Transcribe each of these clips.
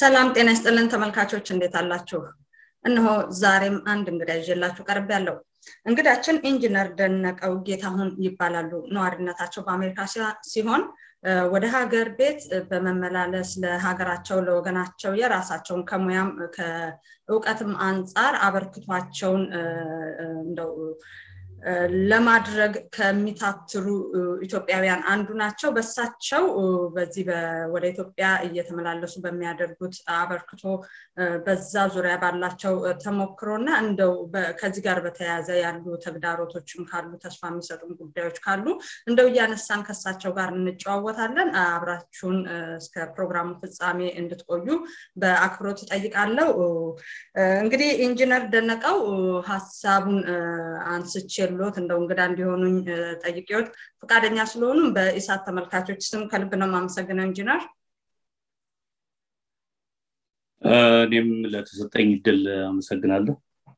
ሰላም ጤና ይስጥልን ተመልካቾች እንዴት አላችሁ? እነሆ ዛሬም አንድ እንግዳ ይዤላችሁ ቀርብ ያለው እንግዳችን ኢንጂነር ደነቀው ጌታሁን ይባላሉ። ነዋሪነታቸው በአሜሪካ ሲሆን ወደ ሀገር ቤት በመመላለስ ለሀገራቸው ለወገናቸው የራሳቸውን ከሙያም ከእውቀትም አንጻር አበርክቷቸውን እንደው ለማድረግ ከሚታትሩ ኢትዮጵያውያን አንዱ ናቸው። በሳቸው በዚህ ወደ ኢትዮጵያ እየተመላለሱ በሚያደርጉት አበርክቶ በዛ ዙሪያ ባላቸው ተሞክሮ እና እንደው ከዚህ ጋር በተያያዘ ያሉ ተግዳሮቶችም ካሉ ተስፋ የሚሰጡን ጉዳዮች ካሉ እንደው እያነሳን ከሳቸው ጋር እንጨዋወታለን። አብራችሁን እስከ ፕሮግራሙ ፍጻሜ እንድትቆዩ በአክብሮት እጠይቃለሁ። እንግዲህ ኢንጂነር ደነቀው ሀሳቡን አንስቼ የሎት እንደው እንግዳ እንዲሆኑኝ ጠይቄዎት ፈቃደኛ ስለሆኑ በኢሳት ተመልካቾች ስም ከልብ ነው የማመሰግነው ኢንጂነር። እኔም ለተሰጠኝ እድል አመሰግናለሁ።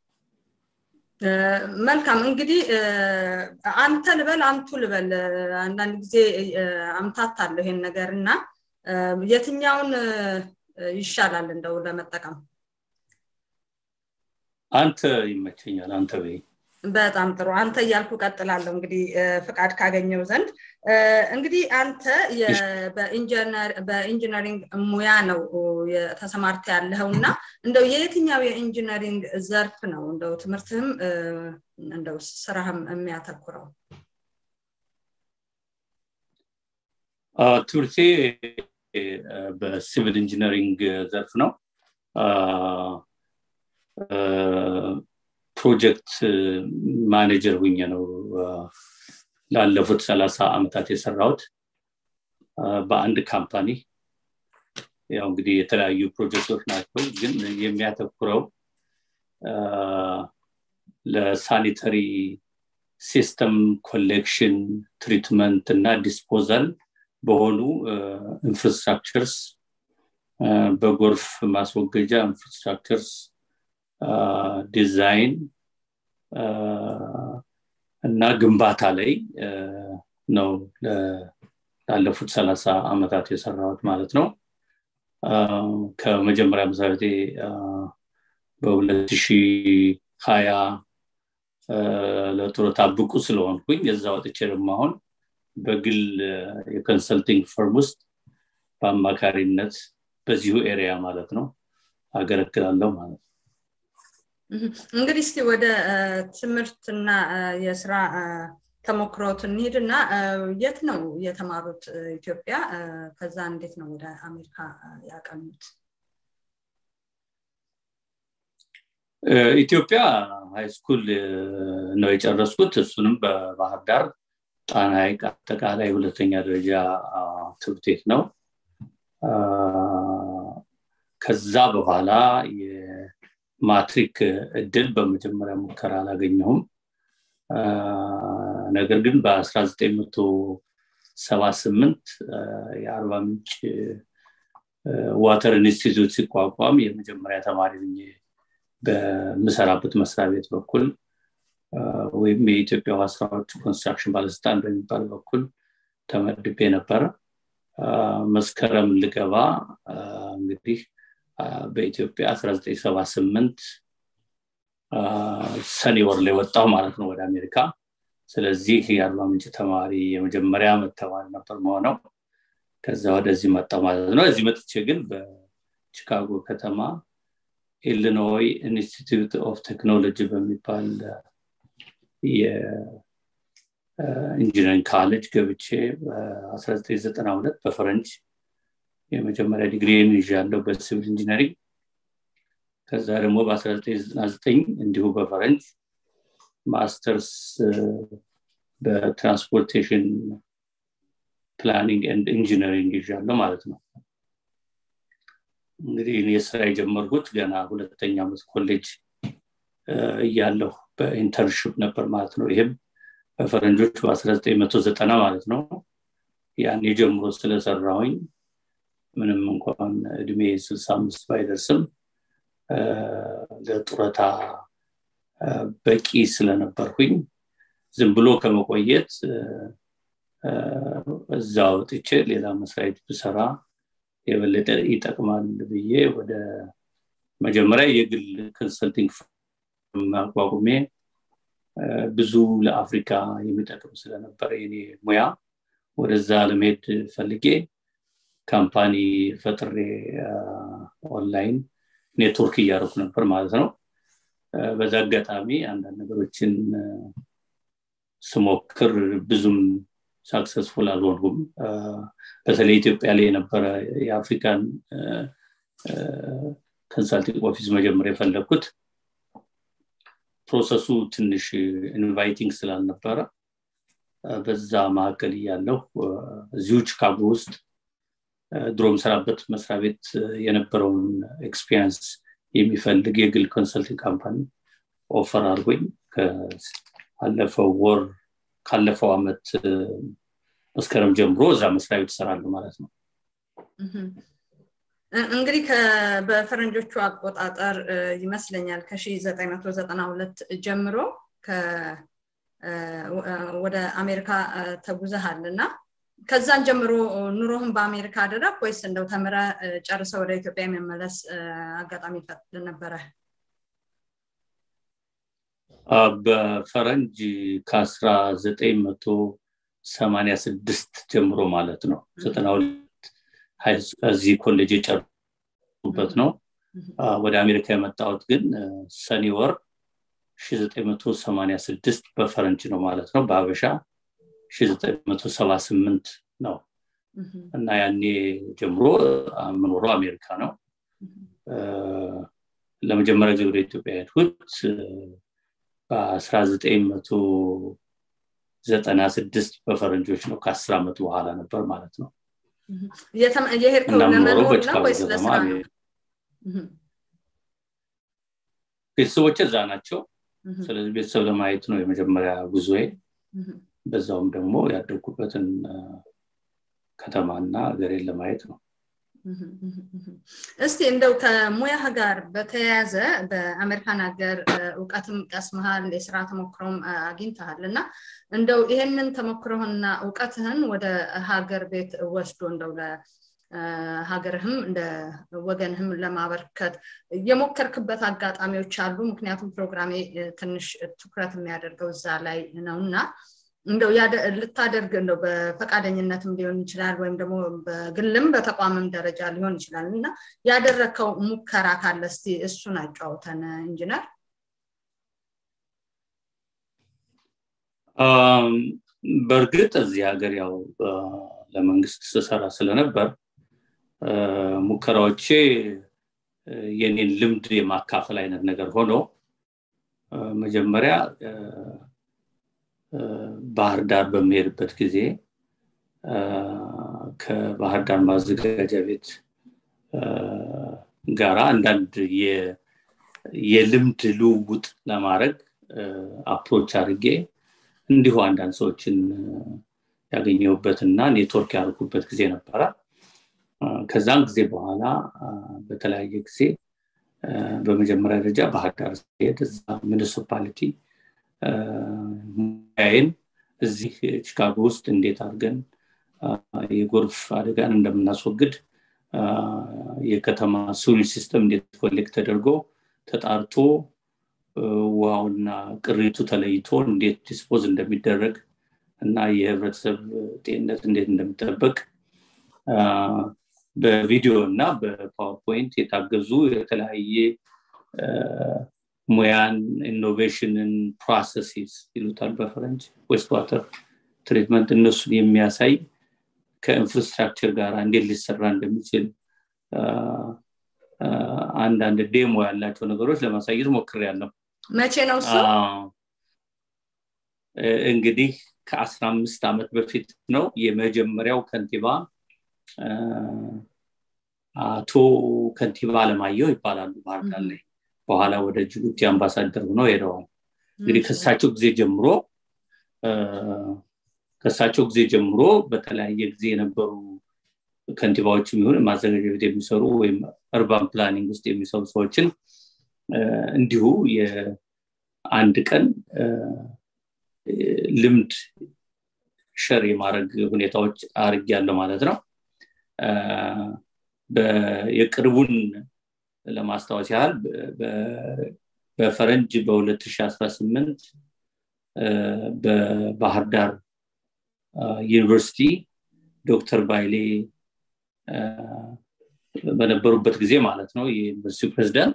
መልካም እንግዲህ አንተ ልበል አንቱ ልበል አንዳንድ ጊዜ አምታታለሁ ይሄን ነገር እና የትኛውን ይሻላል እንደው ለመጠቀም አንተ ይመቸኛል አንተ በይ በጣም ጥሩ አንተ እያልኩ ቀጥላለሁ እንግዲህ ፍቃድ ካገኘው ዘንድ እንግዲህ አንተ በኢንጂነሪንግ ሙያ ነው ተሰማርተ ያለኸው እና እንደው የየትኛው የኢንጂነሪንግ ዘርፍ ነው እንደው ትምህርትህም እንደው ስራህም የሚያተኩረው ትምህርቴ በሲቪል ኢንጂነሪንግ ዘርፍ ነው ፕሮጀክት ማኔጀር ሁኜ ነው ላለፉት ሰላሳ ዓመታት የሰራሁት በአንድ ካምፓኒ ያው እንግዲህ የተለያዩ ፕሮጀክቶች ናቸው ግን የሚያተኩረው ለሳኒተሪ ሲስተም ኮሌክሽን ትሪትመንት እና ዲስፖዛል በሆኑ ኢንፍራስትራክቸርስ በጎርፍ ማስወገጃ ኢንፍራስትራክቸርስ ዲዛይን እና ግንባታ ላይ ነው ላለፉት ሰላሳ ዓመታት የሰራሁት ማለት ነው ከመጀመሪያ መሰረቴ በሁለት ሺ ሀያ ለጡረታ ብቁ ስለሆንኩኝ የዛ ወጥቼ ደግሞ አሁን በግል የኮንሰልቲንግ ፈርም ውስጥ በአማካሪነት በዚሁ ኤሪያ ማለት ነው አገለግላለሁ ማለት ነው እንግዲህ እስቲ ወደ ትምህርትና የስራ ተሞክሮት እንሂድና የት ነው የተማሩት ኢትዮጵያ ከዛ እንዴት ነው ወደ አሜሪካ ያቀኑት ኢትዮጵያ ሃይስኩል ነው የጨረስኩት እሱንም በባህር ዳር ጣና ሐይቅ አጠቃላይ ሁለተኛ ደረጃ ትምህርት ቤት ነው ከዛ በኋላ ማትሪክ እድል በመጀመሪያ ሙከራ አላገኘሁም ነገር ግን በ1978 የአርባ ምንጭ ዋተር ኢንስቲትዩት ሲቋቋም የመጀመሪያ ተማሪ ብኜ በምሰራበት መስሪያ ቤት በኩል ወይም የኢትዮጵያ ውሃ ስራዎች ኮንስትራክሽን ባለስልጣን በሚባል በኩል ተመድቤ ነበረ መስከረም ልገባ እንግዲህ በኢትዮጵያ 1978 ሰኔ ወር ላይ ወጣው ማለት ነው ወደ አሜሪካ ስለዚህ የአርባ ምንጭ ተማሪ የመጀመሪያ ዓመት ተማሪ ነበር መሆነው ከዛ ወደዚህ መጣው ማለት ነው እዚህ መጥቼ ግን በቺካጎ ከተማ ኢሊኖይ ኢንስቲትዩት ኦፍ ቴክኖሎጂ በሚባል የኢንጂነሪንግ ካሌጅ ገብቼ በ1992 በፈረንጅ የመጀመሪያ ዲግሪን ይዣለሁ በሲቪል ኢንጂነሪንግ ከዛ ደግሞ በ1999 እንዲሁ በፈረንጅ ማስተርስ በትራንስፖርቴሽን ፕላኒንግ ኤንድ ኢንጂነሪንግ ይዣለሁ ማለት ነው እንግዲህ እኔ ስራ የጀመርኩት ገና ሁለተኛ ዓመት ኮሌጅ እያለሁ በኢንተርንሽፕ ነበር ማለት ነው ይህም በፈረንጆች በ1990 ማለት ነው ያን የጀምሮ ስለሰራሁኝ ምንም እንኳን እድሜ 65 ባይደርስም ለጡረታ በቂ ስለነበርኩኝ ዝም ብሎ ከመቆየት እዛ ወጥቼ ሌላ መስሪያ ቤት ብሰራ የበለጠ ይጠቅማል ብዬ ወደ መጀመሪያ የግል ኮንሰልቲንግ አቋቁሜ ብዙ ለአፍሪካ የሚጠቅም ስለነበረ የኔ ሙያ ወደዛ ለመሄድ ፈልጌ ካምፓኒ ፈጥሬ ኦንላይን ኔትወርክ እያደረኩ ነበር ማለት ነው በዛ አጋጣሚ አንዳንድ ነገሮችን ስሞክር ብዙም ሳክሰስፉል አልሆንኩም በተለይ ኢትዮጵያ ላይ የነበረ የአፍሪካን ኮንሳልቲንግ ኦፊስ መጀመር የፈለግኩት ፕሮሰሱ ትንሽ ኢንቫይቲንግ ስላልነበረ በዛ መካከል እያለሁ እዚሁ ቺካጎ ውስጥ ድሮ ምሰራበት መስሪያ ቤት የነበረውን ኤክስፒሪንስ የሚፈልግ የግል ኮንሰልቲንግ ካምፓኒ ኦፈር አድርጎኝ ካለፈው ወር ካለፈው አመት መስከረም ጀምሮ እዛ መስሪያ ቤት ይሰራሉ ማለት ነው እንግዲህ በፈረንጆቹ አቆጣጠር ይመስለኛል ከ992 ጀምሮ ወደ አሜሪካ ተጉዘሃል እና ከዛን ጀምሮ ኑሮህን በአሜሪካ አደረግ ወይስ እንደው ተምረ ጨርሰ ወደ ኢትዮጵያ የመመለስ አጋጣሚ ይፈጥል ነበረ በፈረንጅ ከአስራ ዘጠኝ መቶ ሰማኒያ ስድስት ጀምሮ ማለት ነው ዘጠና ሁለት እዚህ ኮሌጅ የጨርሱበት ነው ወደ አሜሪካ የመጣሁት ግን ሰኔ ወር 1986 በፈረንጅ ነው ማለት ነው በሀበሻ 1978 ነው እና ያኔ ጀምሮ የምኖረው አሜሪካ ነው ለመጀመሪያ ጊዜ ወደ ኢትዮጵያ ሄድኩት በ1996 በፈረንጆች ነው ከአስር ዓመት በኋላ ነበር ማለት ነው የሄድከው ለመኖር ነው ወይስ ለስራ ነው ቤተሰቦች እዛ ናቸው ስለዚህ ቤተሰብ ለማየት ነው የመጀመሪያ ጉዞዬ በዛውም ደግሞ ያደግኩበትን ከተማና ሀገሬን ለማየት ነው እስቲ እንደው ከሙያህ ጋር በተያያዘ በአሜሪካን ሀገር እውቀትም ቀስመሃል የስራ ተሞክሮም አግኝተሃል እና እንደው ይሄንን ተሞክሮህና እውቀትህን ወደ ሀገር ቤት ወስዶ እንደው ሀገርህም እንደ ወገንህም ለማበርከት የሞከርክበት አጋጣሚዎች አሉ ምክንያቱም ፕሮግራሜ ትንሽ ትኩረት የሚያደርገው እዛ ላይ ነው እና እንደው ልታደርግ እንደው በፈቃደኝነትም ሊሆን ይችላል ወይም ደግሞ በግልም በተቋምም ደረጃ ሊሆን ይችላል እና ያደረግከው ሙከራ ካለ እስቲ እሱን አጫውተን ኢንጂነር በእርግጥ እዚህ ሀገር ያው ለመንግስት ስሰራ ስለነበር ሙከራዎቼ የኔን ልምድ የማካፈል አይነት ነገር ሆኖ መጀመሪያ ባህር ዳር በሚሄድበት ጊዜ ከባህር ዳር ማዘጋጃ ቤት ጋራ አንዳንድ የልምድ ልውውጥ ለማድረግ አፕሮች አድርጌ እንዲሁ አንዳንድ ሰዎችን ያገኘሁበትና ኔትወርክ ያደርጉበት ጊዜ ነበረ ከዛም ጊዜ በኋላ በተለያየ ጊዜ በመጀመሪያ ደረጃ ባህር ዳር ሲሄድ እዛ ሚኒሲፓሊቲ ሙያዬን እዚህ ቺካጎ ውስጥ እንዴት አድርገን የጎርፍ አደጋን እንደምናስወግድ የከተማ ሱሪ ሲስተም እንዴት ኮሌክት ተደርጎ ተጣርቶ ውሃውና ቅሪቱ ተለይቶ እንዴት ዲስፖዝ እንደሚደረግ እና የህብረተሰብ ጤንነት እንዴት እንደሚጠበቅ በቪዲዮ እና በፓወርፖይንት የታገዙ የተለያየ ሙያን ኢኖቬሽንን ፕሮሰሲስ ይሉታል በፈረንጅ ዌስት ዋተር ትሪትመንት እነሱን የሚያሳይ ከኢንፍራስትራክቸር ጋር እንዴት ሊሰራ እንደሚችል አንዳንድ ዴሞ ያላቸው ነገሮች ለማሳየት ሞክር ያለው መቼ ነው እሱ እንግዲህ ከአስራ አምስት ዓመት በፊት ነው የመጀመሪያው ከንቲባ አቶ ከንቲባ አለማየሁ ይባላሉ ባህርዳር ላይ በኋላ ወደ ጅቡቲ አምባሳደር ሆነው ሄደዋል እንግዲህ ከሳቸው ጊዜ ጀምሮ ከሳቸው ጊዜ ጀምሮ በተለያየ ጊዜ የነበሩ ከንቲባዎች የሚሆን ማዘጋጃ ቤት የሚሰሩ ወይም እርባን ፕላኒንግ ውስጥ የሚሰሩ ሰዎችን እንዲሁ የአንድ ቀን ልምድ ሸር የማድረግ ሁኔታዎች አርግ ያለው ማለት ነው የቅርቡን ለማስታወስ ያህል በፈረንጅ በ2018 በባህር ዳር ዩኒቨርሲቲ ዶክተር ባይሌ በነበሩበት ጊዜ ማለት ነው የዩኒቨርሲቲ ፕሬዚዳንት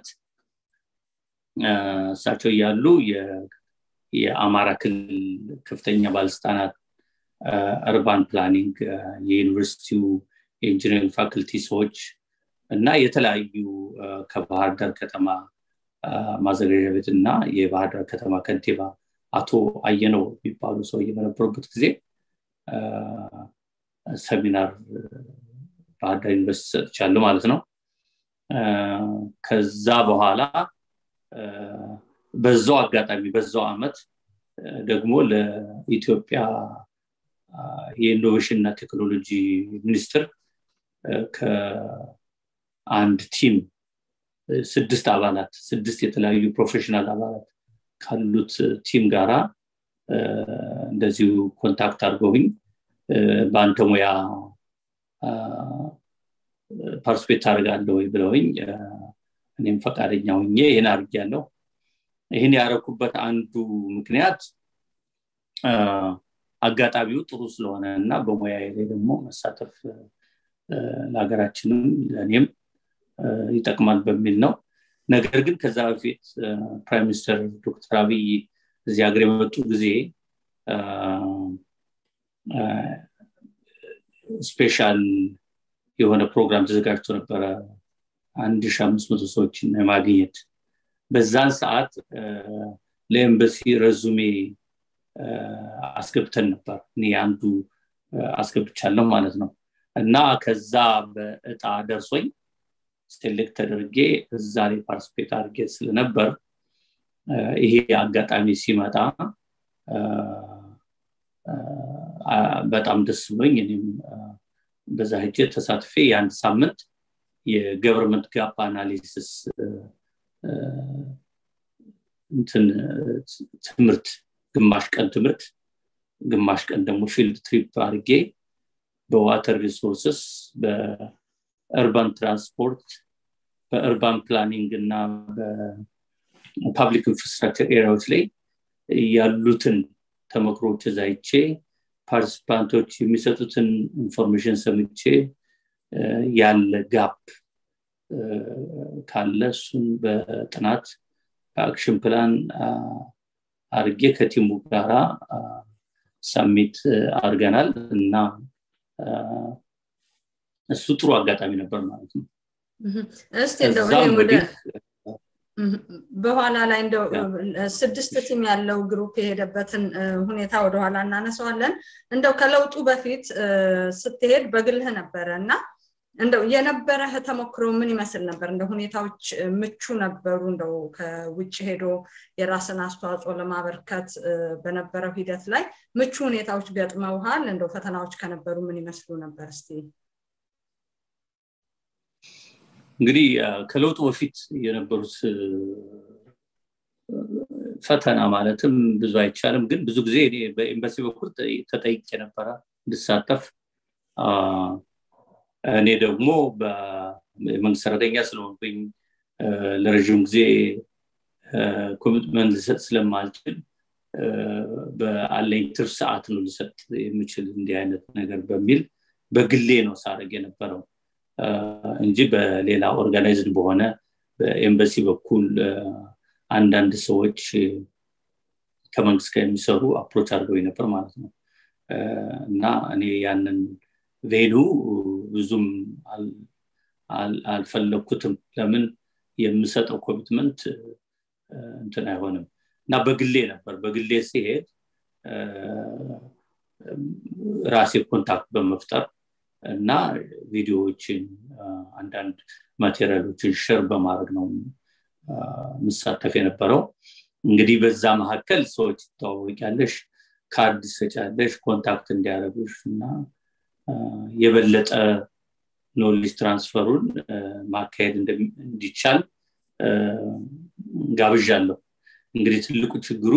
እሳቸው እያሉ የአማራ ክልል ከፍተኛ ባለስልጣናት እርባን ፕላኒንግ የዩኒቨርሲቲው የኢንጂነሪንግ ፋክልቲ ሰዎች እና የተለያዩ ከባህር ዳር ከተማ ማዘጋጃ ቤት እና የባህር ዳር ከተማ ከንቲባ አቶ አየነው የሚባሉ ሰው በነበሩበት ጊዜ ሰሚናር ባህር ዳር ዩኒቨርሲቲ ሰጥቻለሁ ማለት ነው ከዛ በኋላ በዛው አጋጣሚ በዛው አመት ደግሞ ለኢትዮጵያ የኢኖቬሽን እና ቴክኖሎጂ ሚኒስትር ከአንድ ቲም ስድስት አባላት ስድስት የተለያዩ ፕሮፌሽናል አባላት ካሉት ቲም ጋራ እንደዚሁ ኮንታክት አድርገውኝ በአንተ ሙያ ፓርቲስፔት ታደርጋለህ ወይ ብለውኝ እኔም ፈቃደኛ ሁኜ ይህን አድርጊያለሁ ይህን ያደረኩበት አንዱ ምክንያት አጋጣሚው ጥሩ ስለሆነ እና በሙያ ላይ ደግሞ መሳተፍ ለሀገራችንም ለእኔም ይጠቅማል በሚል ነው ነገር ግን ከዛ በፊት ፕራይም ሚኒስተር ዶክተር አብይ እዚህ ሀገር የመጡ ጊዜ ስፔሻል የሆነ ፕሮግራም ተዘጋጅቶ ነበረ አንድ ሺ አምስት መቶ ሰዎችን የማግኘት በዛን ሰዓት ለኤምበሲ ረዙሜ አስገብተን ነበር እኔ አንዱ አስገብቻለሁ ማለት ነው እና ከዛ በእጣ ደርሶኝ ሴሌክት ተደርጌ እዛ ላይ ፓርቲስፔት አድርጌ ስለነበር ይሄ አጋጣሚ ሲመጣ በጣም ደስ ብሎኝ እኔም በዛ ሄጄ ተሳትፌ የአንድ ሳምንት የገቨርንመንት ጋፕ አናሊሲስ እንትን ትምህርት ግማሽ ቀን ትምህርት ግማሽ ቀን ደግሞ ፊልድ ትሪፕ አድርጌ በዋተር ሪሶርስስ በእርባን ትራንስፖርት በእርባን ፕላኒንግ እና በፓብሊክ ኢንፍራስትራክቸር ኤሪያዎች ላይ ያሉትን ተመክሮች እዛይቼ ፓርቲስፓንቶች የሚሰጡትን ኢንፎርሜሽን ሰምቼ ያለ ጋፕ ካለ እሱን በጥናት በአክሽን ፕላን አርጌ ከቲሙ ጋራ ሳሚት አድርገናል እና እሱ ጥሩ አጋጣሚ ነበር ማለት ነው እስቲ እንደው ወደ በኋላ ላይ እንደው ስድስት ቲም ያለው ግሩፕ የሄደበትን ሁኔታ ወደኋላ እናነሰዋለን እንደው ከለውጡ በፊት ስትሄድ በግልህ ነበረ እና እንደው የነበረህ ተሞክሮ ምን ይመስል ነበር እንደ ሁኔታዎች ምቹ ነበሩ እንደው ከውጭ ሄዶ የራስን አስተዋጽኦ ለማበርከት በነበረው ሂደት ላይ ምቹ ሁኔታዎች ገጥመውሃል እንደው ፈተናዎች ከነበሩ ምን ይመስሉ ነበር እስቲ እንግዲህ ከለውጡ በፊት የነበሩት ፈተና ማለትም ብዙ አይቻልም ግን ብዙ ጊዜ በኤምባሲ በኩል ተጠይቄ ነበረ እንድሳተፍ እኔ ደግሞ የመንግስት ሰራተኛ ስለሆንኩኝ ለረዥም ጊዜ ኮሚትመንት ልሰጥ ስለማልችል በአለኝ ትርፍ ሰዓት ነው ልሰጥ የምችል እንዲህ አይነት ነገር በሚል በግሌ ነው ሳረግ የነበረው እንጂ በሌላ ኦርጋናይዝድ በሆነ በኤምባሲ በኩል አንዳንድ ሰዎች ከመንግስት ጋር የሚሰሩ አፕሮች አድርገው ነበር ማለት ነው እና እኔ ያንን ቬኑ ብዙም አልፈለግኩትም ለምን የምሰጠው ኮሚትመንት እንትን አይሆንም እና በግሌ ነበር በግሌ ሲሄድ ራሴ ኮንታክት በመፍጠር እና ቪዲዮዎችን አንዳንድ ማቴሪያሎችን ሸር በማድረግ ነው ምሳተፍ የነበረው እንግዲህ በዛ መካከል ሰዎች ትተዋወቂያለሽ ካርድ ሰጫለሽ ኮንታክት እንዲያደረጉሽ እና የበለጠ ኖሌጅ ትራንስፈሩን ማካሄድ እንዲቻል ጋብዣለሁ እንግዲህ ትልቁ ችግሩ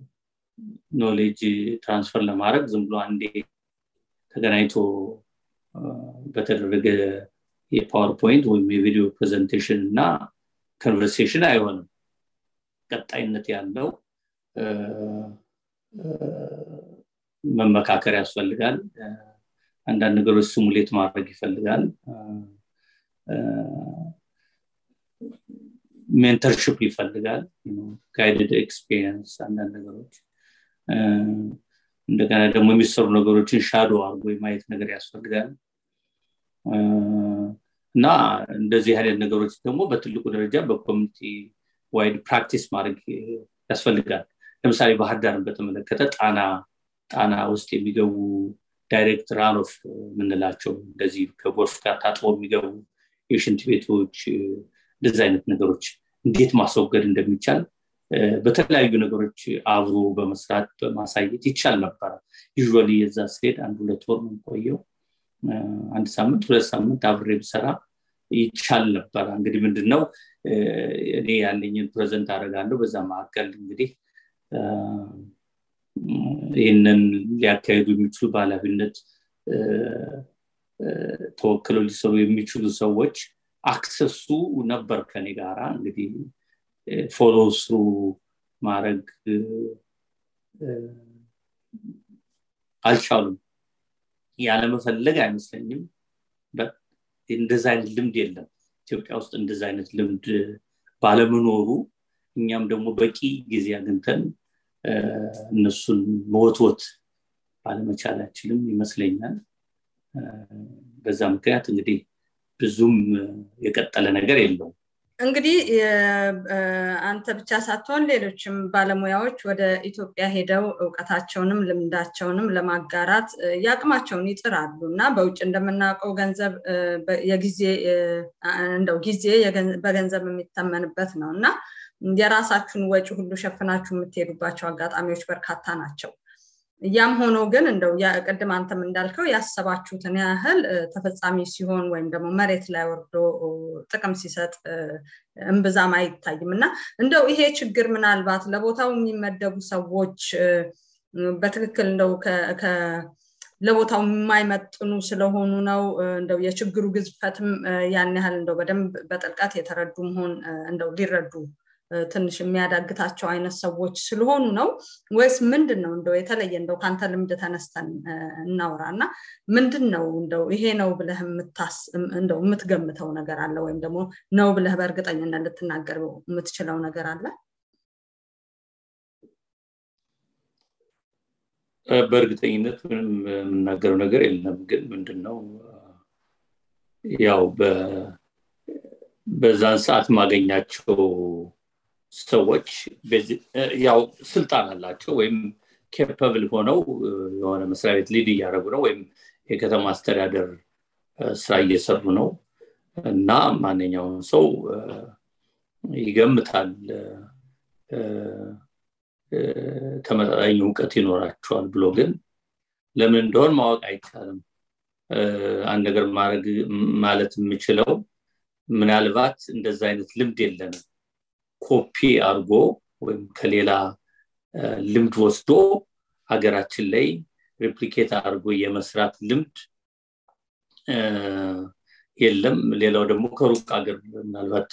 ኖሌጅ ትራንስፈር ለማድረግ ዝም ብሎ አንዴ ተገናኝቶ በተደረገ የፓወርፖይንት ወይም የቪዲዮ ፕሬዘንቴሽን እና ኮንቨርሴሽን አይሆንም ቀጣይነት ያለው መመካከር ያስፈልጋል አንዳንድ ነገሮች ስሙሌት ማድረግ ይፈልጋል ሜንተርሽፕ ይፈልጋል ጋይድድ ኤክስፒሪየንስ አንዳንድ ነገሮች እንደገና ደግሞ የሚሰሩ ነገሮችን ሻዶ አድርጎ የማየት ነገር ያስፈልጋል እና እንደዚህ አይነት ነገሮች ደግሞ በትልቁ ደረጃ በኮሚኒቲ ዋይድ ፕራክቲስ ማድረግ ያስፈልጋል ለምሳሌ ባህር ዳርን በተመለከተ ጣና ጣና ውስጥ የሚገቡ ዳይሬክት ራኖፍ የምንላቸው እንደዚህ ከጎርፍ ጋር ታጥቦ የሚገቡ የሽንት ቤቶች እንደዚህ አይነት ነገሮች እንዴት ማስወገድ እንደሚቻል በተለያዩ ነገሮች አብሮ በመስራት በማሳየት ይቻል ነበረ ዩ የዛ ስሄድ አንድ ሁለት ወር ቆየው አንድ ሳምንት ሁለት ሳምንት አብሬ ብሰራ ይቻል ነበረ እንግዲህ ምንድነው እኔ ያለኝን ፕሬዘንት አደርጋለሁ በዛ መካከል እንግዲህ ይህንን ሊያካሄዱ የሚችሉ በኃላፊነት ተወክለው ሊሰሩ የሚችሉ ሰዎች አክሰሱ ነበር ከኔ ጋራ እንግዲህ ፎሎ ስሩ ማድረግ አልቻሉም ያለመፈለግ አይመስለኝም እንደዚ አይነት ልምድ የለም ኢትዮጵያ ውስጥ እንደዚ አይነት ልምድ ባለመኖሩ እኛም ደግሞ በቂ ጊዜ አግኝተን እነሱን መወትወት ባለመቻላችንም ይመስለኛል በዛ ምክንያት እንግዲህ ብዙም የቀጠለ ነገር የለውም እንግዲህ አንተ ብቻ ሳትሆን ሌሎችም ባለሙያዎች ወደ ኢትዮጵያ ሄደው እውቀታቸውንም ልምዳቸውንም ለማጋራት የአቅማቸውን ይጥራሉ እና በውጭ እንደምናውቀው ገንዘብ የጊዜ እንደው ጊዜ በገንዘብ የሚተመንበት ነው እና የራሳችሁን ወጪ ሁሉ ሸፍናችሁ የምትሄዱባቸው አጋጣሚዎች በርካታ ናቸው ያም ሆኖ ግን እንደው ቅድም አንተም እንዳልከው ያሰባችሁትን ያህል ተፈጻሚ ሲሆን ወይም ደግሞ መሬት ላይ ወርዶ ጥቅም ሲሰጥ እምብዛም አይታይም እና እንደው ይሄ ችግር ምናልባት ለቦታው የሚመደቡ ሰዎች በትክክል እንደው ለቦታው የማይመጥኑ ስለሆኑ ነው እንደው የችግሩ ግዝፈትም ያን ያህል እንደው በደንብ በጥልቀት የተረዱ መሆን እንደው ሊረዱ ትንሽ የሚያዳግታቸው አይነት ሰዎች ስለሆኑ ነው ወይስ ምንድን ነው እንደው የተለየ እንደው ከአንተ ልምድ ተነስተን እናውራ እና ምንድን ነው እንደው ይሄ ነው ብለህ እንደው የምትገምተው ነገር አለ ወይም ደግሞ ነው ብለህ በእርግጠኝነት ልትናገር የምትችለው ነገር አለ በእርግጠኝነት ምንም የምናገረው ነገር የለም ግን ምንድን ነው ያው በዛን ሰዓት ማገኛቸው ሰዎች ያው ስልጣን አላቸው ወይም ኬፐብል ሆነው የሆነ መስሪያ ቤት ሊድ እያደረጉ ነው ወይም የከተማ አስተዳደር ስራ እየሰሩ ነው እና ማንኛውም ሰው ይገምታል ተመጣጣኝ እውቀት ይኖራቸዋል ብሎ ግን ለምን እንደሆን ማወቅ አይቻልም አንድ ነገር ማድረግ ማለት የምችለው ምናልባት እንደዛ አይነት ልምድ የለንም ኮፒ አድርጎ ወይም ከሌላ ልምድ ወስዶ ሀገራችን ላይ ሬፕሊኬት አድርጎ የመስራት ልምድ የለም ሌላው ደግሞ ከሩቅ ሀገር ምናልባት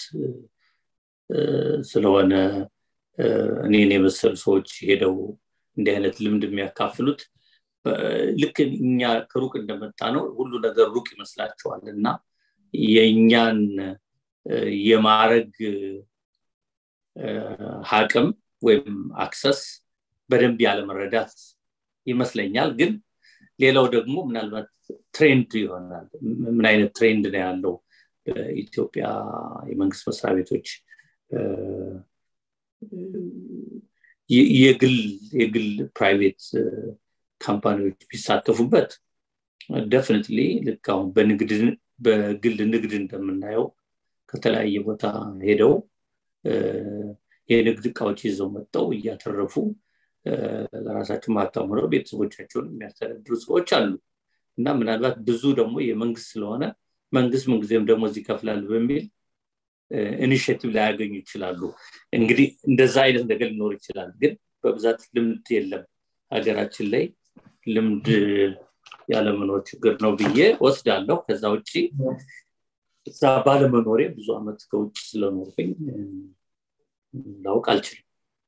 ስለሆነ እኔን የመሰሉ ሰዎች ሄደው እንዲህ አይነት ልምድ የሚያካፍሉት ልክ እኛ ከሩቅ እንደመጣ ነው ሁሉ ነገር ሩቅ ይመስላቸዋል እና የእኛን የማረግ አቅም ወይም አክሰስ በደንብ ያለመረዳት ይመስለኛል ግን ሌላው ደግሞ ምናልባት ትሬንድ ይሆናል ምን አይነት ትሬንድ ነው ያለው በኢትዮጵያ የመንግስት መስሪያ ቤቶች የግል የግል ፕራይቬት ካምፓኒዎች ቢሳተፉበት ደፍኒትሊ ልክ አሁን በግል ንግድ እንደምናየው ከተለያየ ቦታ ሄደው የንግድ እቃዎች ይዘው መጥተው እያተረፉ ለራሳቸው ሀብታም ሆነው ቤተሰቦቻቸውን የሚያስተዳድሩ ሰዎች አሉ እና ምናልባት ብዙ ደግሞ የመንግስት ስለሆነ መንግስት ምንጊዜም ደግሞ እዚህ ይከፍላል በሚል ኢኒሽቲቭ ላያገኙ ይችላሉ እንግዲህ እንደዛ አይነት ነገር ሊኖር ይችላል ግን በብዛት ልምድ የለም ሀገራችን ላይ ልምድ ያለመኖር ችግር ነው ብዬ ወስዳለሁ ከዛ ውጭ እዛ ባለመኖሬ ብዙ አመት ከውጭ ስለኖርኩኝ ላውቅ አልችልም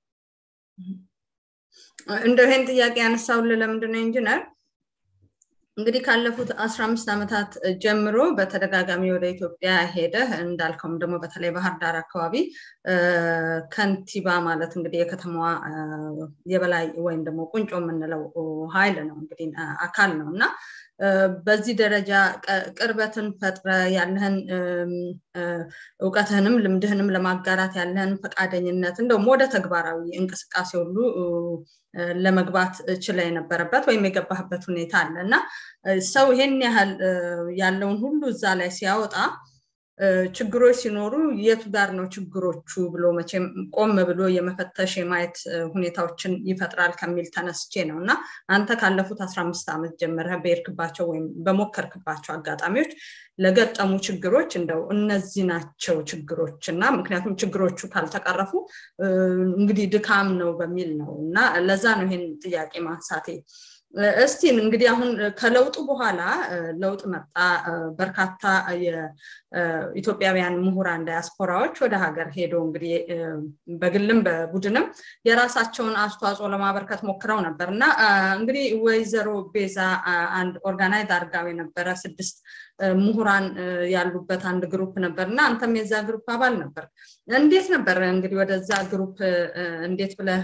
እንደ ይህን ጥያቄ ያነሳውል ለምንድነው ኢንጂነር እንግዲህ ካለፉት አስራ አምስት ዓመታት ጀምሮ በተደጋጋሚ ወደ ኢትዮጵያ ሄደ እንዳልከውም ደግሞ በተለይ ባህር ዳር አካባቢ ከንቲባ ማለት እንግዲህ የከተማዋ የበላይ ወይም ደግሞ ቁንጮ የምንለው ሀይል ነው እንግዲህ አካል ነው እና በዚህ ደረጃ ቅርበትን ፈጥረ ያለህን እውቀትህንም ልምድህንም ለማጋራት ያለህን ፈቃደኝነት እንደውም ወደ ተግባራዊ እንቅስቃሴ ሁሉ ለመግባት ችለ የነበረበት ወይም የገባህበት ሁኔታ አለ እና ሰው ይሄን ያህል ያለውን ሁሉ እዛ ላይ ሲያወጣ ችግሮች ሲኖሩ የቱ ጋር ነው ችግሮቹ ብሎ መቼም ቆም ብሎ የመፈተሽ የማየት ሁኔታዎችን ይፈጥራል ከሚል ተነስቼ ነው እና አንተ ካለፉት አስራ አምስት ዓመት ጀምረህ በሄድክባቸው ወይም በሞከርክባቸው አጋጣሚዎች ለገጠሙ ችግሮች እንደው እነዚህ ናቸው ችግሮች እና ምክንያቱም ችግሮቹ ካልተቀረፉ እንግዲህ ድካም ነው በሚል ነው እና ለዛ ነው ይሄን ጥያቄ ማንሳቴ እስቲ እንግዲህ አሁን ከለውጡ በኋላ ለውጥ መጣ በርካታ የኢትዮጵያውያን ምሁራን ዳያስፖራዎች ወደ ሀገር ሄዶ እንግዲህ በግልም በቡድንም የራሳቸውን አስተዋጽኦ ለማበርከት ሞክረው ነበር እና እንግዲህ ወይዘሮ ቤዛ አንድ ኦርጋናይዝ አድርጋው የነበረ ስድስት ምሁራን ያሉበት አንድ ግሩፕ ነበር እና አንተም የዛ ግሩፕ አባል ነበር እንዴት ነበር እንግዲህ ወደዛ ግሩፕ እንዴት ብለህ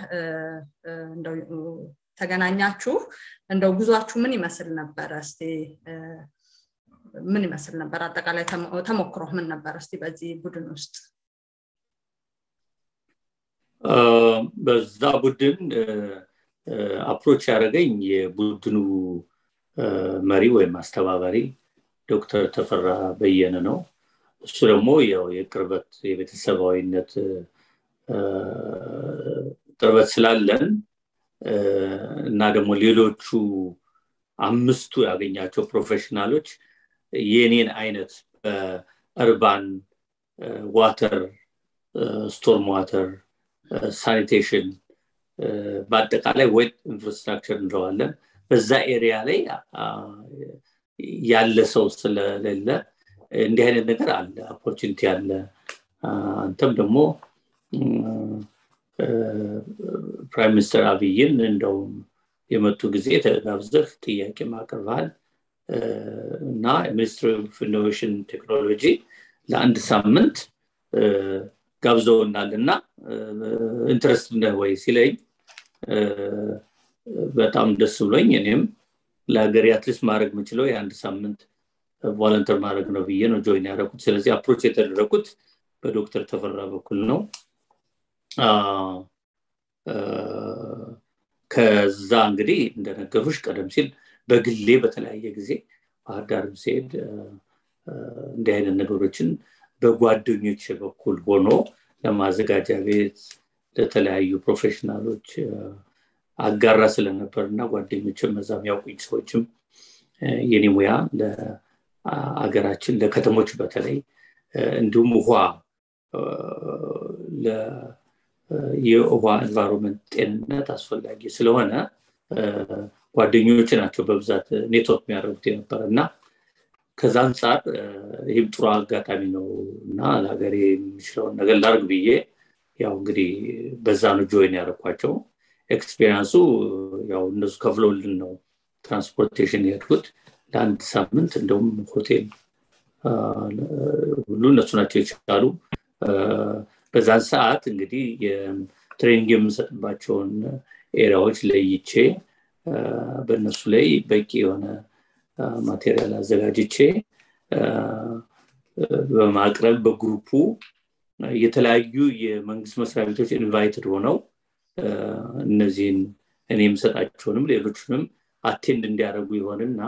ተገናኛችሁ እንደው ጉዟችሁ ምን ይመስል ነበረ እስቲ ምን ይመስል ነበር አጠቃላይ ተሞክሮ ምን ነበር እስቲ በዚህ ቡድን ውስጥ በዛ ቡድን አፕሮች ያደረገኝ የቡድኑ መሪ ወይም አስተባባሪ ዶክተር ተፈራ በየነ ነው እሱ ደግሞ ያው የቅርበት የቤተሰባዊነት ቅርበት ስላለን እና ደግሞ ሌሎቹ አምስቱ ያገኛቸው ፕሮፌሽናሎች የኔን አይነት በእርባን ዋተር ስቶርም ዋተር ሳኒቴሽን በአጠቃላይ ዌት ኢንፍራስትራክቸር እንለዋለን በዛ ኤሪያ ላይ ያለ ሰው ስለሌለ እንዲህ አይነት ነገር አለ ኦፖርቹኒቲ አለ አንተም ደግሞ ፕራይም ሚኒስትር አብይን እንደውም የመጡ ጊዜ ተጋብዘህ ጥያቄ ማቅርበሃል እና ሚኒስትሪ ኦፍ ኢኖቬሽን ቴክኖሎጂ ለአንድ ሳምንት ጋብዘውናል እና ኢንትረስት ነህ ወይ ሲለኝ በጣም ደስ ብሎኝ እኔም ለሀገር አትሊስት ማድረግ የምችለው የአንድ ሳምንት ቮለንተር ማድረግ ነው ብዬ ነው ጆይን ያደረኩት ስለዚህ አፕሮች የተደረጉት በዶክተር ተፈራ በኩል ነው ከዛ እንግዲህ እንደነገሩሽ ቀደም ሲል በግሌ በተለያየ ጊዜ ባህር ዳርም ሲሄድ እንዲህ አይነት ነገሮችን በጓደኞች በኩል ሆኖ ለማዘጋጃ ቤት ለተለያዩ ፕሮፌሽናሎች አጋራ ስለነበር እና ጓደኞችም መዛም ያውቁኝ ሰዎችም የኔ ሙያ ለአገራችን ለከተሞች በተለይ እንዲሁም ውሃ የውሃ ኤንቫይሮንመንት ጤንነት አስፈላጊ ስለሆነ ጓደኞች ናቸው በብዛት ኔትወርክ የሚያደርጉት የነበረ እና ከዛ አንጻር ይህም ጥሩ አጋጣሚ ነው እና ለሀገሬ የሚችለውን ነገር ላርግ ብዬ ያው እንግዲህ በዛ ነው ጆይን ያደረኳቸው ኤክስፔሪንሱ ያው እነሱ ከፍለውልን ነው ትራንስፖርቴሽን የሄድኩት ለአንድ ሳምንት እንደውም ሆቴል ሁሉ እነሱ ናቸው የቻሉ በዛን ሰዓት እንግዲህ የትሬኒንግ የምንሰጥባቸውን ኤሪያዎች ለይቼ በእነሱ ላይ በቂ የሆነ ማቴሪያል አዘጋጅቼ በማቅረብ በግሩፑ የተለያዩ የመንግስት መስሪያ ቤቶች ኢንቫይትድ ሆነው እነዚህን እኔ የምሰጣቸውንም ሌሎቹንም አቴንድ እንዲያደርጉ ይሆንና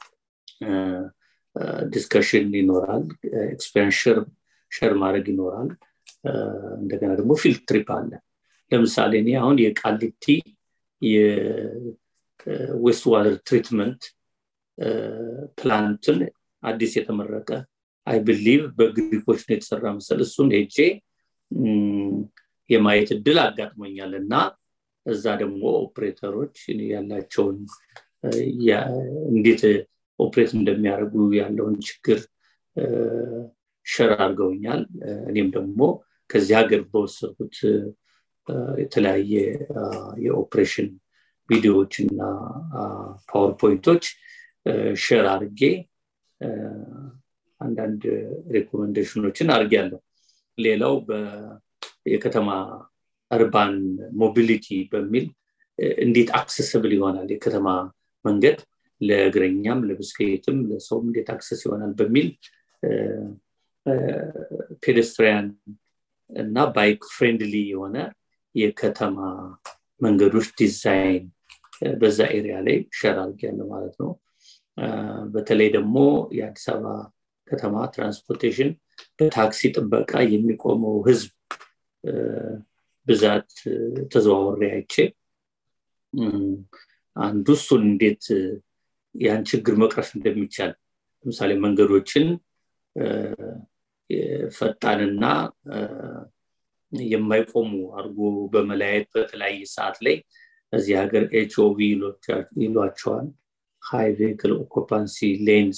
ዲስከሽን ይኖራል ኤክስፔሪንስ ሸር ማድረግ ይኖራል እንደገና ደግሞ ፊልድ ትሪፕ አለ ለምሳሌ እኔ አሁን የቃሊቲ የዌስት ዋተር ትሪትመንት ፕላንትን አዲስ የተመረቀ አይ ብሊቭ በግሪኮች ነው የተሰራ መሰል እሱን ሄጄ የማየት እድል አጋጥሞኛል እና እዛ ደግሞ ኦፕሬተሮች ያላቸውን እንዴት ኦፕሬት እንደሚያደርጉ ያለውን ችግር ሸር አድርገውኛል እኔም ደግሞ ከዚህ ሀገር በወሰድኩት የተለያየ የኦፕሬሽን ቪዲዮዎች እና ፓወርፖይንቶች ሼር አድርጌ አንዳንድ ሬኮሜንዴሽኖችን አድርጌያለሁ ሌላው የከተማ እርባን ሞቢሊቲ በሚል እንዴት አክሰስብል ይሆናል የከተማ መንገድ ለእግረኛም ለብስክሌትም ለሰውም እንዴት አክሰስ ይሆናል በሚል ፔደስትሪያን እና ባይክ ፍሬንድሊ የሆነ የከተማ መንገዶች ዲዛይን በዛ ኤሪያ ላይ ሸር አድርጊያለ ማለት ነው በተለይ ደግሞ የአዲስ አበባ ከተማ ትራንስፖርቴሽን በታክሲ ጥበቃ የሚቆመው ህዝብ ብዛት ተዘዋወሬ አይቼ አንዱ እሱን እንዴት ያን ችግር መቅረፍ እንደሚቻል ለምሳሌ መንገዶችን ፈጣንና የማይቆሙ አድርጎ በመለያየት በተለያየ ሰዓት ላይ እዚህ ሀገር ኤችኦቪ ይሏቸዋል ሃይ ቬክል ኦኮፓንሲ ሌንስ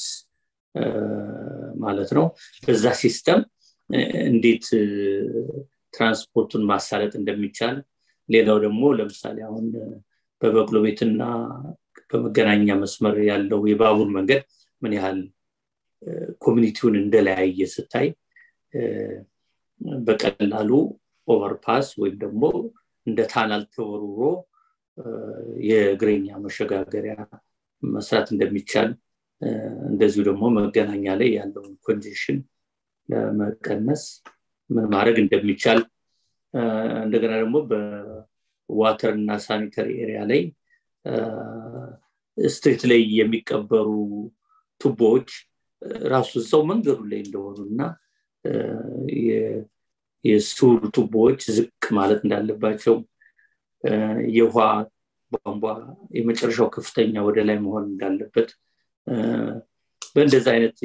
ማለት ነው በዛ ሲስተም እንዴት ትራንስፖርቱን ማሳለጥ እንደሚቻል ሌላው ደግሞ ለምሳሌ አሁን በበቅሎ ቤትና በመገናኛ መስመር ያለው የባቡር መንገድ ምን ያህል ኮሚኒቲውን እንደለያየ ስታይ በቀላሉ ኦቨርፓስ ወይም ደግሞ እንደ ታናል ተወርውሮ የእግረኛ መሸጋገሪያ መስራት እንደሚቻል እንደዚሁ ደግሞ መገናኛ ላይ ያለውን ኮንዲሽን ለመቀነስ ምን ማድረግ እንደሚቻል እንደገና ደግሞ በዋተር እና ሳኒተሪ ኤሪያ ላይ ስትሪት ላይ የሚቀበሩ ቱቦዎች ራሱ እዛው መንገዱ ላይ እንደሆኑ እና የሱር ቱቦዎች ዝቅ ማለት እንዳለባቸው የውሃ ቧንቧ የመጨረሻው ከፍተኛ ወደ ላይ መሆን እንዳለበት በእንደዚህ አይነት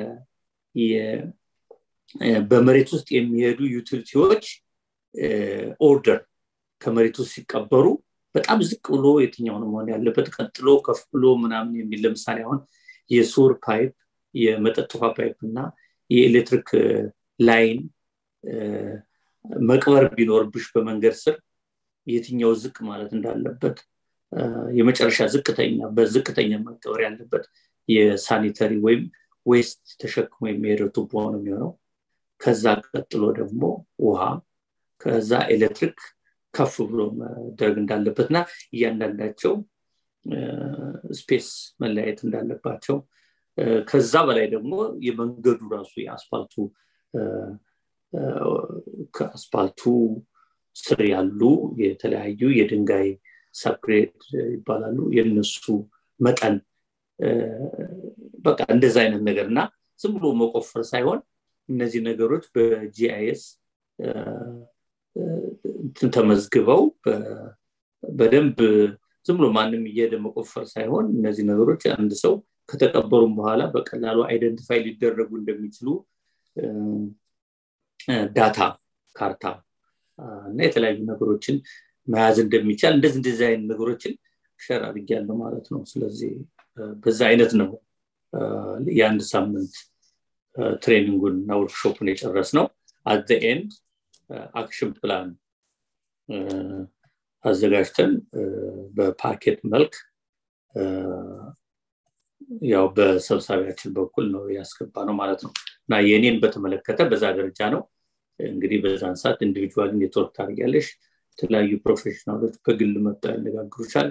በመሬት ውስጥ የሚሄዱ ዩቲሊቲዎች ኦርደር ከመሬት ውስጥ ሲቀበሩ በጣም ዝቅ ብሎ የትኛው ነው መሆን ያለበት ቀጥሎ ከፍ ብሎ ምናምን የሚል ለምሳሌ አሁን የሱር ፓይፕ የመጠጥ ውሃ ፓይፕ እና የኤሌክትሪክ ላይን መቅበር ቢኖርብሽ በመንገድ ስር የትኛው ዝቅ ማለት እንዳለበት የመጨረሻ ዝቅተኛ በዝቅተኛ መቀበር ያለበት የሳኒተሪ ወይም ዌስት ተሸክሞ የሚሄደው ቱቦ ነው የሚሆነው ከዛ ቀጥሎ ደግሞ ውሃ ከዛ ኤሌክትሪክ ከፍ ብሎ መደረግ እንዳለበት እና እያንዳንዳቸው ስፔስ መለያየት እንዳለባቸው ከዛ በላይ ደግሞ የመንገዱ ራሱ የአስፋልቱ ከአስፋልቱ ስር ያሉ የተለያዩ የድንጋይ ሰፕሬት ይባላሉ የነሱ መጠን በቃ እንደዚ አይነት ነገር እና ዝም ብሎ መቆፈር ሳይሆን እነዚህ ነገሮች በጂአይኤስ ተመዝግበው በደንብ ዝም ብሎ ማንም እየሄደ መቆፈር ሳይሆን እነዚህ ነገሮች አንድ ሰው ከተቀበሩም በኋላ በቀላሉ አይደንቲፋይ ሊደረጉ እንደሚችሉ ዳታ ካርታ እና የተለያዩ ነገሮችን መያዝ እንደሚቻል እንደዚህ እንደዚህ አይነት ነገሮችን ሸር አድርጊያለሁ ማለት ነው ስለዚህ በዛ አይነት ነው የአንድ ሳምንት ትሬኒንጉን እና ወርክሾፕን የጨረስ ነው አት ኤንድ አክሽን ፕላን አዘጋጅተን በፓኬት መልክ ያው በሰብሳቢያችን በኩል ነው ያስገባ ነው ማለት ነው እና የእኔን በተመለከተ በዛ ደረጃ ነው እንግዲህ በዛን ሰዓት ኢንዲቪጁዋል ኔትወርክ ታደርጊያለሽ የተለያዩ ፕሮፌሽናሎች በግል መጥተው ያነጋግሩሻል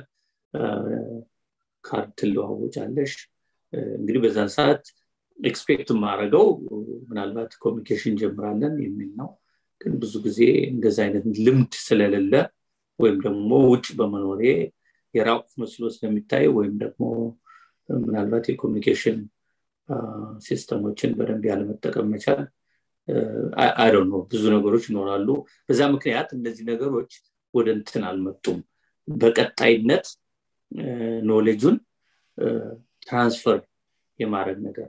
ካርድ ትለዋወጫለሽ እንግዲህ በዛን ሰዓት ኤክስፔክት ማድረገው ምናልባት ኮሚኒኬሽን ጀምራለን የሚል ነው ግን ብዙ ጊዜ እንደዚ አይነት ልምድ ስለሌለ ወይም ደግሞ ውጭ በመኖሬ የራቁት መስሎ ስለሚታይ ወይም ደግሞ ምናልባት የኮሚኒኬሽን ሲስተሞችን በደንብ ያለመጠቀም መቻል አይ ነው ብዙ ነገሮች ይኖራሉ በዛ ምክንያት እነዚህ ነገሮች ወደ እንትን አልመጡም በቀጣይነት ኖሌጁን ትራንስፈር የማድረግ ነገር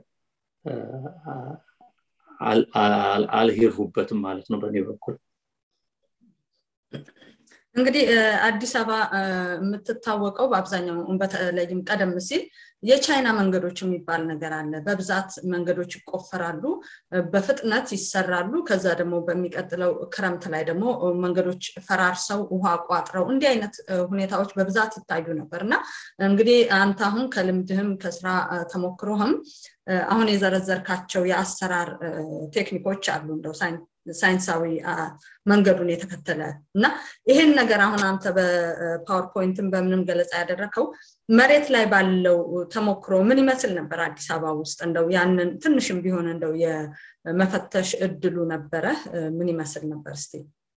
አልሄድሁበትም ማለት ነው በእኔ በኩል እንግዲህ አዲስ አበባ የምትታወቀው በአብዛኛው በተለይም ቀደም ሲል የቻይና መንገዶች የሚባል ነገር አለ በብዛት መንገዶች ይቆፈራሉ በፍጥነት ይሰራሉ ከዛ ደግሞ በሚቀጥለው ክረምት ላይ ደግሞ መንገዶች ፈራርሰው ውሃ ቋጥረው እንዲህ አይነት ሁኔታዎች በብዛት ይታዩ ነበር እና እንግዲህ አንተ አሁን ከልምድህም ከስራ ተሞክሮህም አሁን የዘረዘርካቸው የአሰራር ቴክኒኮች አሉ እንደው ሳይንሳዊ መንገዱን የተከተለ እና ይህን ነገር አሁን አንተ በፓወርፖይንትን በምንም ገለጻ ያደረከው መሬት ላይ ባለው ተሞክሮ ምን ይመስል ነበር አዲስ አበባ ውስጥ እንደው ያንን ትንሽም ቢሆን እንደው የመፈተሽ እድሉ ነበረ ምን ይመስል ነበር እስቲ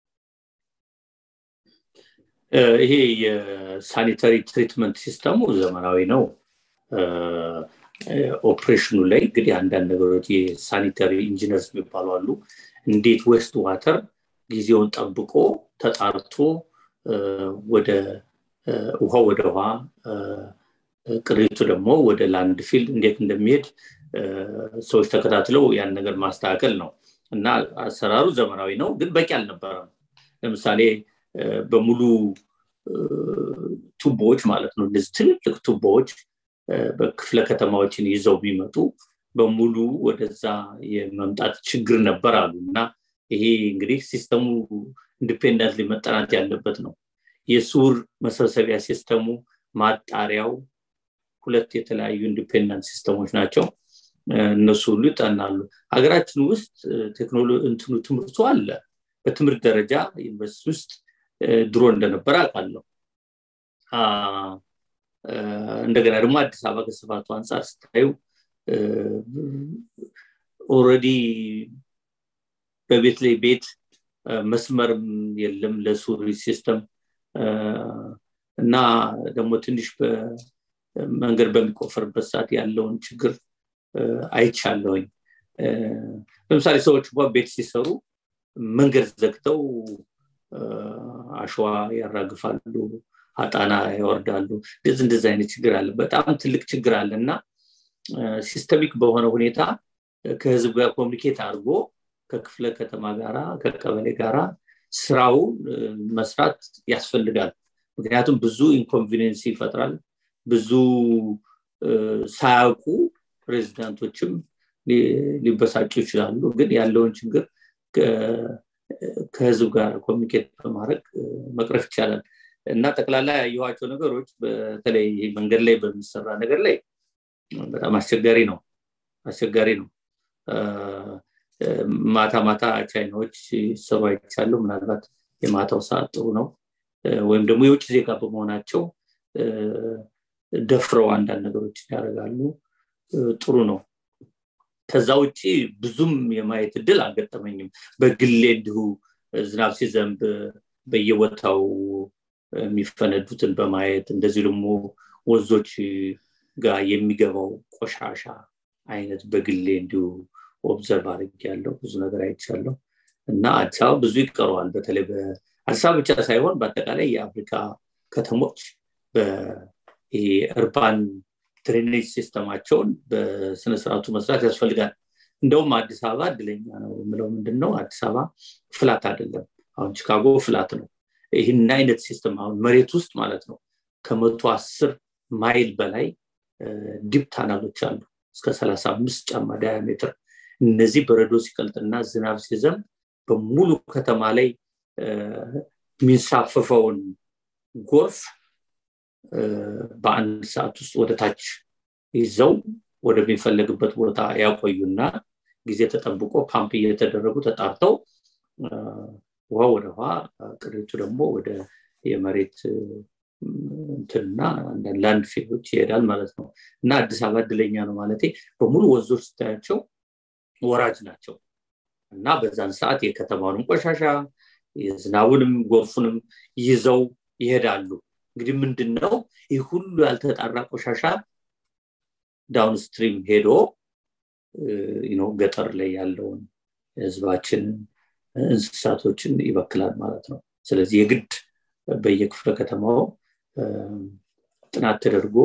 ይሄ የሳኒታሪ ትሪትመንት ሲስተሙ ዘመናዊ ነው ኦፕሬሽኑ ላይ እንግዲህ አንዳንድ ነገሮች የሳኒታሪ ኢንጂነርስ የሚባሉ አሉ እንዴት ዌስት ዋተር ጊዜውን ጠብቆ ተጣርቶ ወደ ውሃ ወደ ውሃ ቅሪቱ ደግሞ ወደ ላንድ ፊልድ እንዴት እንደሚሄድ ሰዎች ተከታትለው ያን ነገር ማስተካከል ነው እና አሰራሩ ዘመናዊ ነው ግን በቂ አልነበረም ለምሳሌ በሙሉ ቱቦዎች ማለት ነው እነዚህ ትልልቅ ቱቦዎች በክፍለ ከተማዎችን ይዘው የሚመጡ በሙሉ ወደዛ የመምጣት ችግር ነበር አሉ እና ይሄ እንግዲህ ሲስተሙ ኢንዲፔንደንት መጠናት ያለበት ነው የሱር መሰብሰቢያ ሲስተሙ ማጣሪያው ሁለት የተለያዩ ኢንዲፔንደንት ሲስተሞች ናቸው እነሱ ሁሉ ይጠናሉ ሀገራችን ውስጥ እንትኑ ትምህርቱ አለ በትምህርት ደረጃ ዩኒቨርሲቲ ውስጥ ድሮ እንደነበረ አውቃለሁ እንደገና ደግሞ አዲስ አበባ ከስፋቱ አንጻር ስታዩ ኦረዲ በቤት ላይ ቤት መስመርም የለም ለሱሪ ሲስተም እና ደግሞ ትንሽ መንገድ በሚቆፈርበት ሰዓት ያለውን ችግር አይቻለሁኝ ለምሳሌ ሰዎች እንኳ ቤት ሲሰሩ መንገድ ዘግተው አሸዋ ያራግፋሉ አጣና ያወርዳሉ እንደዚህ እንደዚህ አይነት ችግር አለ በጣም ትልቅ ችግር አለ እና ሲስተሚክ በሆነ ሁኔታ ከህዝብ ጋር ኮሚኒኬት አድርጎ ከክፍለ ከተማ ጋራ ከቀበሌ ጋራ ስራው መስራት ያስፈልጋል ምክንያቱም ብዙ ኢንኮንቪኒንስ ይፈጥራል ብዙ ሳያውቁ ፕሬዚዳንቶችም ሊበሳጩ ይችላሉ ግን ያለውን ችግር ከህዝብ ጋር ኮሚኒኬት በማድረግ መቅረፍ ይቻላል እና ጠቅላላ ያየኋቸው ነገሮች በተለይ መንገድ ላይ በሚሰራ ነገር ላይ በጣም አስቸጋሪ ነው አስቸጋሪ ነው ማታ ማታ ቻይናዎች ሲሰሩ አይቻለሁ ምናልባት የማታው ሰዓት ጥሩ ነው ወይም ደግሞ የውጭ ዜጋ በመሆናቸው ደፍረው አንዳንድ ነገሮችን ያደርጋሉ ጥሩ ነው ከዛ ውጭ ብዙም የማየት እድል አልገጠመኝም በግሌ እንዲሁ ዝናብ ሲዘንብ በየቦታው የሚፈነዱትን በማየት እንደዚህ ደግሞ ወዞች ጋር የሚገባው ቆሻሻ አይነት በግሌ እንዲሁ ኦብዘርቭ አድርግ ያለው ብዙ ነገር አይቻለሁ እና አዲስ አበባ ብዙ ይቀረዋል በተለይ አዲስ አበባ ብቻ ሳይሆን በአጠቃላይ የአፍሪካ ከተሞች እርባን ድሬኔጅ ሲስተማቸውን በስነስርዓቱ መስራት ያስፈልጋል እንደውም አዲስ አበባ እድለኛ ነው የምለው ምንድን ነው አዲስ አበባ ፍላት አይደለም አሁን ቺካጎ ፍላት ነው ይህን አይነት ሲስተም አሁን መሬት ውስጥ ማለት ነው ከመቶ አስር ማይል በላይ ዲፕ ታናሎች አሉ እስከ ሰላሳ አምስት ጫማ ዳያሜትር እነዚህ በረዶ ሲቀልጥና ዝናብ ሲዘንብ በሙሉ ከተማ ላይ የሚንሳፈፈውን ጎርፍ በአንድ ሰዓት ውስጥ ወደ ታች ይዘው ወደሚፈለግበት ቦታ ያቆዩና ጊዜ ተጠብቆ ፓምፕ እየተደረጉ ተጣርተው ውሃ ወደ ውሃ ቅሪቱ ደግሞ ወደ የመሬት እንትና ላንድ ፊሎች ይሄዳል ማለት ነው እና አዲስ አበባ እድለኛ ነው ማለት በሙሉ ወንዞች ስታያቸው ወራጅ ናቸው እና በዛን ሰዓት የከተማውንም ቆሻሻ የዝናቡንም ጎርፉንም ይዘው ይሄዳሉ እንግዲህ ምንድን ነው ይህ ሁሉ ያልተጣራ ቆሻሻ ዳውንስትሪም ሄዶ ገጠር ላይ ያለውን ህዝባችን እንስሳቶችን ይበክላል ማለት ነው ስለዚህ የግድ በየክፍለ ከተማው ጥናት ተደርጎ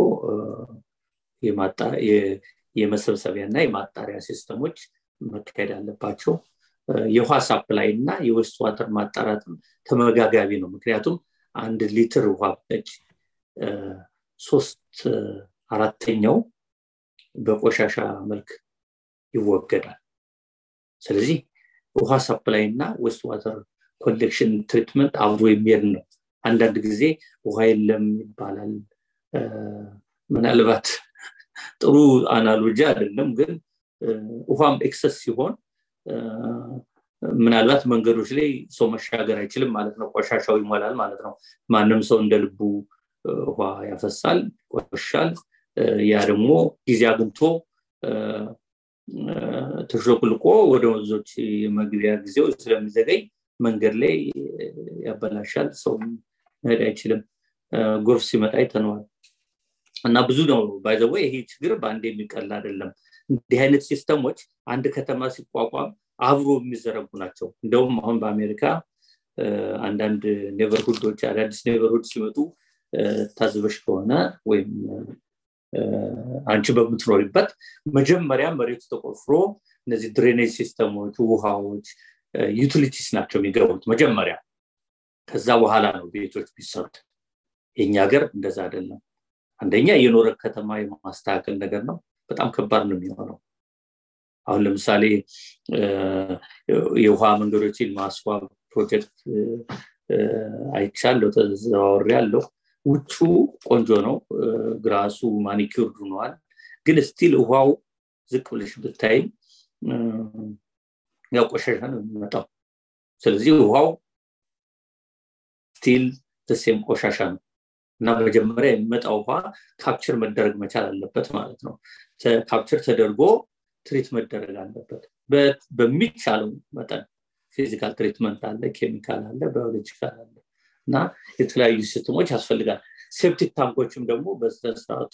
የመሰብሰቢያ እና የማጣሪያ ሲስተሞች መካሄድ አለባቸው የውሃ ሳፕላይ እና የዌስት ዋተር ማጣራትም ተመጋጋቢ ነው ምክንያቱም አንድ ሊትር ውሃ ብጠጭ ሶስት አራተኛው በቆሻሻ መልክ ይወገዳል ስለዚህ ውሃ ሰፕላይ እና ዌስት ዋተር ኮሌክሽን ትሪትመንት አብሮ የሚሄድ ነው አንዳንድ ጊዜ ውሃ የለም ይባላል ምናልባት ጥሩ አናሎጂ አይደለም ግን ውሃም ኤክሰስ ሲሆን ምናልባት መንገዶች ላይ ሰው መሻገር አይችልም ማለት ነው ቆሻሻው ይሞላል ማለት ነው ማንም ሰው እንደ ልቡ ውሃ ያፈሳል ቆሻል ያ ደግሞ ጊዜ አግኝቶ ተሾቅልቆ ወደ ወንዞች መግቢያ ጊዜው ስለሚዘገይ መንገድ ላይ ያበላሻል ሰው መሄድ አይችልም ጎርፍ ሲመጣ ይተነዋል እና ብዙ ነው ባይዘወ ይሄ ችግር በአንድ የሚቀል አይደለም እንዲህ አይነት ሲስተሞች አንድ ከተማ ሲቋቋም አብሮ የሚዘረጉ ናቸው እንደውም አሁን በአሜሪካ አንዳንድ ኔበርሁዶች አዳዲስ ኔበርሁድ ሲመጡ ታዝበሽ ከሆነ ወይም አንቺ በምትኖሪበት መጀመሪያ መሬቱ ተቆፍሮ እነዚህ ድሬኔጅ ሲስተሞች ውሃዎች ዩቲሊቲስ ናቸው የሚገቡት መጀመሪያ ከዛ በኋላ ነው ቤቶች ቢሰሩት የኛ ሀገር እንደዛ አይደለም አንደኛ የኖረ ከተማ የማስተካከል ነገር ነው በጣም ከባድ ነው የሚሆነው አሁን ለምሳሌ የውሃ መንገዶችን ማስዋብ ፕሮጀክት አይቻለሁ ተዘዋወር ያለው ውጩ ቆንጆ ነው ግራሱ ማኒኪር ሆነዋል ግን ስቲል ውሃው ዝቅ ብለሽ ብታይ ያው ቆሻሻ ነው የሚመጣው ስለዚህ ውሃው ስቲል ተሴም ቆሻሻ ነው እና መጀመሪያ የሚመጣው ውሃ ካፕቸር መደረግ መቻል አለበት ማለት ነው ካፕቸር ተደርጎ ትሪት መደረግ አለበት በሚቻለው መጠን ፊዚካል ትሪትመንት አለ ኬሚካል አለ ባዮሎጂካል አለ እና የተለያዩ ሲስተሞች ያስፈልጋል ሴፕቲክ ታንኮችም ደግሞ በስነስርዓቱ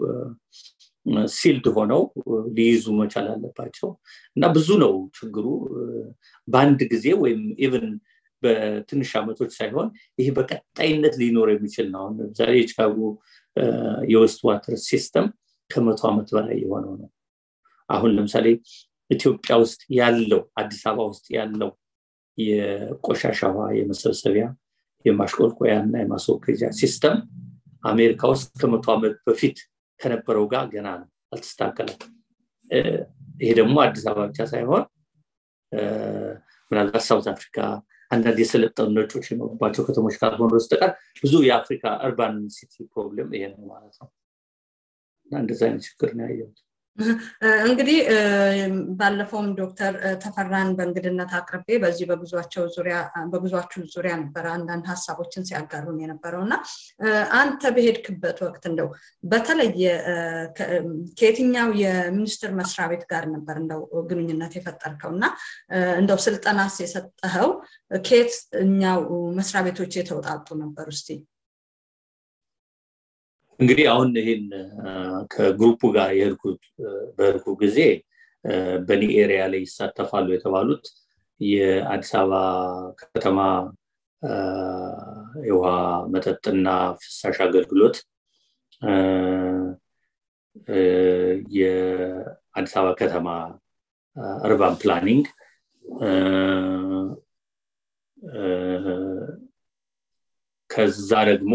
ሲልድ ሆነው ሊይዙ መቻል አለባቸው እና ብዙ ነው ችግሩ በአንድ ጊዜ ወይም ኢቨን በትንሽ ዓመቶች ሳይሆን ይሄ በቀጣይነት ሊኖር የሚችል ነው አሁን ለምሳሌ የቺካጎ የወስት ዋተር ሲስተም ከመቶ ዓመት በላይ የሆነው ነው አሁን ለምሳሌ ኢትዮጵያ ውስጥ ያለው አዲስ አበባ ውስጥ ያለው የቆሻሻ ውሃ የመሰብሰቢያ የማሽቆልቆያ እና የማስወገጃ ሲስተም አሜሪካ ውስጥ ከመቶ ዓመት በፊት ከነበረው ጋር ገና ነው አልተስተካከለም ይሄ ደግሞ አዲስ አበባ ብቻ ሳይሆን ምናልባት ሳውት አፍሪካ አንዳንድ የሰለጠኑ ነጮች የኖሩባቸው ከተሞች ካልሆኑ በስተቀር ብዙ የአፍሪካ እርባን ሲቲ ፕሮብለም ይሄ ነው ማለት ነው እና እንደዚ አይነት ችግር ነው ያየሁት እንግዲህ ባለፈውም ዶክተር ተፈራን በእንግድነት አቅርቤ በዚህ በጉዟቸው ዙሪያ በጉዟችሁ ዙሪያ ነበረ አንዳንድ ሀሳቦችን ሲያጋሩን የነበረው እና አንተ በሄድክበት ወቅት እንደው በተለየ ከየትኛው የሚኒስቴር መስሪያ ቤት ጋር ነበር እንደው ግንኙነት የፈጠርከው እና እንደው ስልጠናስ የሰጠኸው ከየትኛው መስሪያ ቤቶች የተውጣጡ ነበር እስቲ እንግዲህ አሁን ይህን ከግሩፑ ጋር የሄድኩት በሄድኩ ጊዜ በኒ ኤሪያ ላይ ይሳተፋሉ የተባሉት የአዲስ አበባ ከተማ የውሃ መጠጥና ፍሳሽ አገልግሎት የአዲስ አበባ ከተማ እርባን ፕላኒንግ ከዛ ደግሞ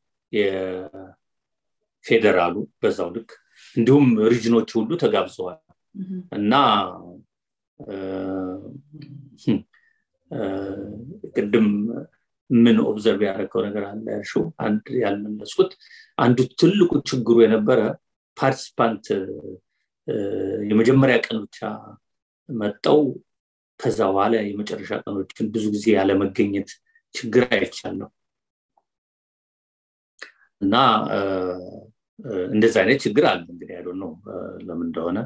ፌዴራሉ በዛው ልክ እንዲሁም ሪጅኖች ሁሉ ተጋብዘዋል እና ቅድም ምን ኦብዘርቭ ያደረገው ነገር አለ ያልሽው አንድ ያልመለስኩት አንዱ ትልቁ ችግሩ የነበረ ፓርቲስፓንት የመጀመሪያ ቀን ብቻ መጠው ከዛ በኋላ የመጨረሻ ቀኖችን ብዙ ጊዜ ያለመገኘት ችግር አይቻለሁ እና እንደዚህ አይነት ችግር አለ እንግዲህ ያሉ ነው ለምን እንደሆነ